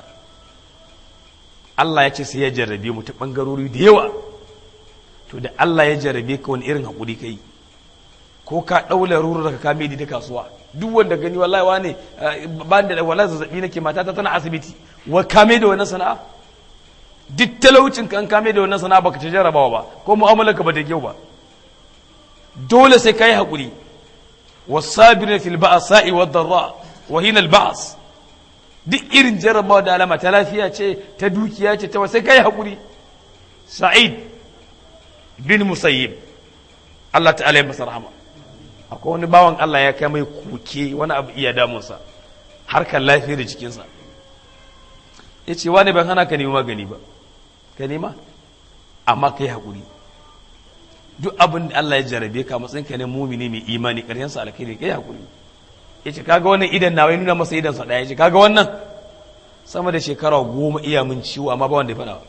Allah ya ce sai ya jarrabe mu ta bangarori da yawa to da Allah ya jarrabe ka wani irin haƙuri kai ko ka ɗaula ruru daga kame da kasuwa duk wanda gani wallahi wane ba da wallahi zazzabi nake matata tana asibiti wa kame da wannan sana'a duk talaucin kan kame da wannan sana'a baka ci jarabawa ba ko mu'amalar ka ba da kyau ba dole sai kai hakuri wasabirin fil ba'sa'i wad darra wa hina al ba's duk irin jarabawa da alama ta lafiya ce ta dukiya ce ta sai kai hakuri sa'id bin musayyib Allah ta'ala ya masa rahama akwai wani bawan Allah ya kai mai kuke wani abu iya damunsa harkar lafiyar jikinsa ya ce wani ban hana ka nemi magani ba ka nema amma ka yi haƙuri duk abin da Allah ya jarabe ka matsayin ka ne mumini mai imani ƙarshensa alkhairi ka yi haƙuri ya ce kaga wannan idan na wai nuna masa idansa ɗaya ya ce kaga wannan sama da shekara goma iya min ciwo amma ba wanda ya faɗa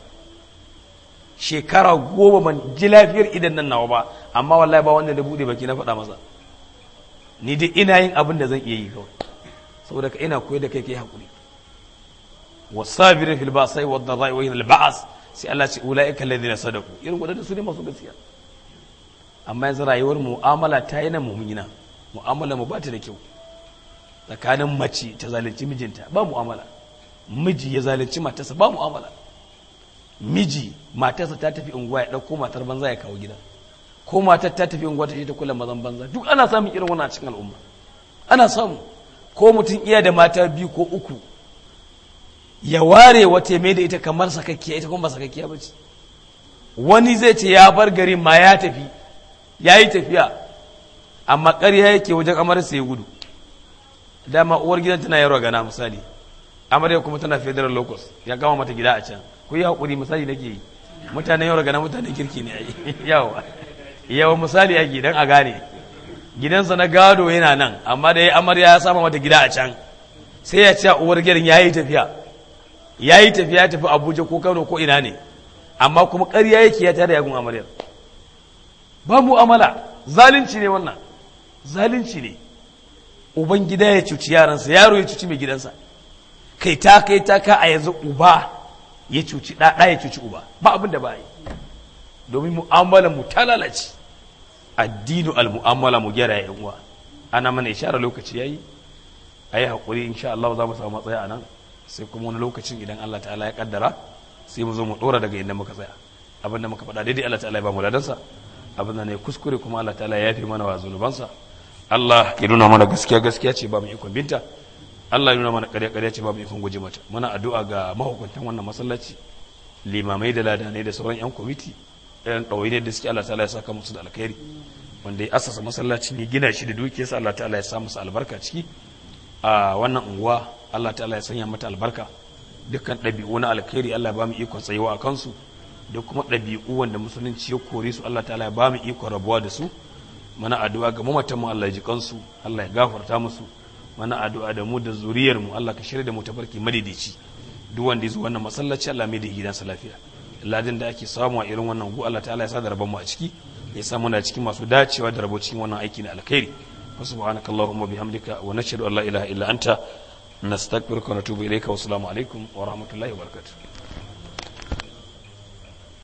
shekara goma ban ji lafiyar idan nan nawa ba amma wallahi ba wanda da buɗe baki na faɗa masa ni dai ina yin abin da zan iya yi kawai saboda ka ina koyar da kai kai haƙuri والصابرين في البأساء والضراء وحين البعث sai Allah ce ulaika alladhina sadaku irin wadanda su ne masu gaskiya amma yanzu rayuwar mu'amala ta yi na mu'mina mu'amala mu ba ta da kyau tsakanin mace ta zalunci mijinta ba mu'amala miji ya zalunci matarsa ba mu'amala miji matarsa ta tafi unguwa ya dauko matar banza ya kawo gida ko matar ta tafi unguwa ta je ta kula mazan banza duk ana samun irin wannan a cikin al'umma ana samu ko mutum iya da mata biyu ko uku ya ware wata mai da ita kamar sakakkiya ita kuma ba sakakkiya ba ce wani zai ce ya bar gari ma ya tafi ya yi tafiya amma ƙarya yake wajen amarsa ya gudu dama uwar gidan tana yaro gana misali amarya kuma tana federal locus ya gama mata gida a can ku yi haƙuri misali nake yi mutanen yaro gana mutanen kirki ne yawa yawa misali ake dan a gane gidansa na gado yana nan amma da ya amarya ya sama mata gida a can sai ya ce uwar gidan ya yi tafiya ya yi tafiya ya tafi abuja ko kano ko ina ne amma kuma ƙarya yake ya tare yagun amaryar ba mu'amala zalunci ne wannan zalunci ne uban gida ya cuci yaransa yaro ya cuci mai gidansa kai ta kai ta ka a yanzu uba ya cuci ɗaɗa ya cuci uba ba abin da ba yi domin mu'amala mu ta lalace addinu al-mu'amala mu gyara yan uwa ana mana ishara lokaci yayi ayi hakuri insha Allah za mu samu matsaya a nan sai kuma wani lokacin idan Allah ta'ala ya kaddara sai mu zo mu dora daga inda muka tsaya abin da muka faɗa daidai Allah ta'ala ya ba mu ladansa abin da ne kuskure kuma Allah ta'ala ya yafe mana wa zunubansa Allah ya nuna mana gaskiya gaskiya ce ba mu ikon binta Allah ya nuna mana ƙarya ƙarya ce ba mu ikon guje mata muna addu'a ga mahukuntan wannan masallaci limamai da ladanai da sauran yan kwamiti ɗayan ɗawainiyar da suke Allah ta'ala ya saka musu da alkhairi wanda ya asasa masallaci ne gina shi da dukiyarsa Allah ta'ala ya sa musu albarka ciki a wannan unguwa Allah ta'ala ya sanya mata albarka dukkan ɗabi'u na alkhairi Allah ya ba mu ikon tsayuwa a kansu da kuma ɗabi'u wanda musulunci ya kore su Allah ta'ala ya ba mu ikon rabuwa da su mana addu'a ga mamatan mu Allah ya ji kansu Allah ya gafarta musu mana addu'a da mu da zuriyar mu Allah ka shirya da mu tafarki madidici duk wanda ya zo wannan masallaci Allah mai da gidansa lafiya ladin da ake samu a irin wannan gu Allah ta'ala ya sa da rabon mu a ciki ya sa muna cikin masu dacewa da rabo cikin wannan aiki na alkhairi wa subhanaka allahumma bihamdika wa nashhadu an la ilaha illa anta nastaghfiruka wa natubu ilayka wa assalamu alaikum wa rahmatullahi wa barakatuh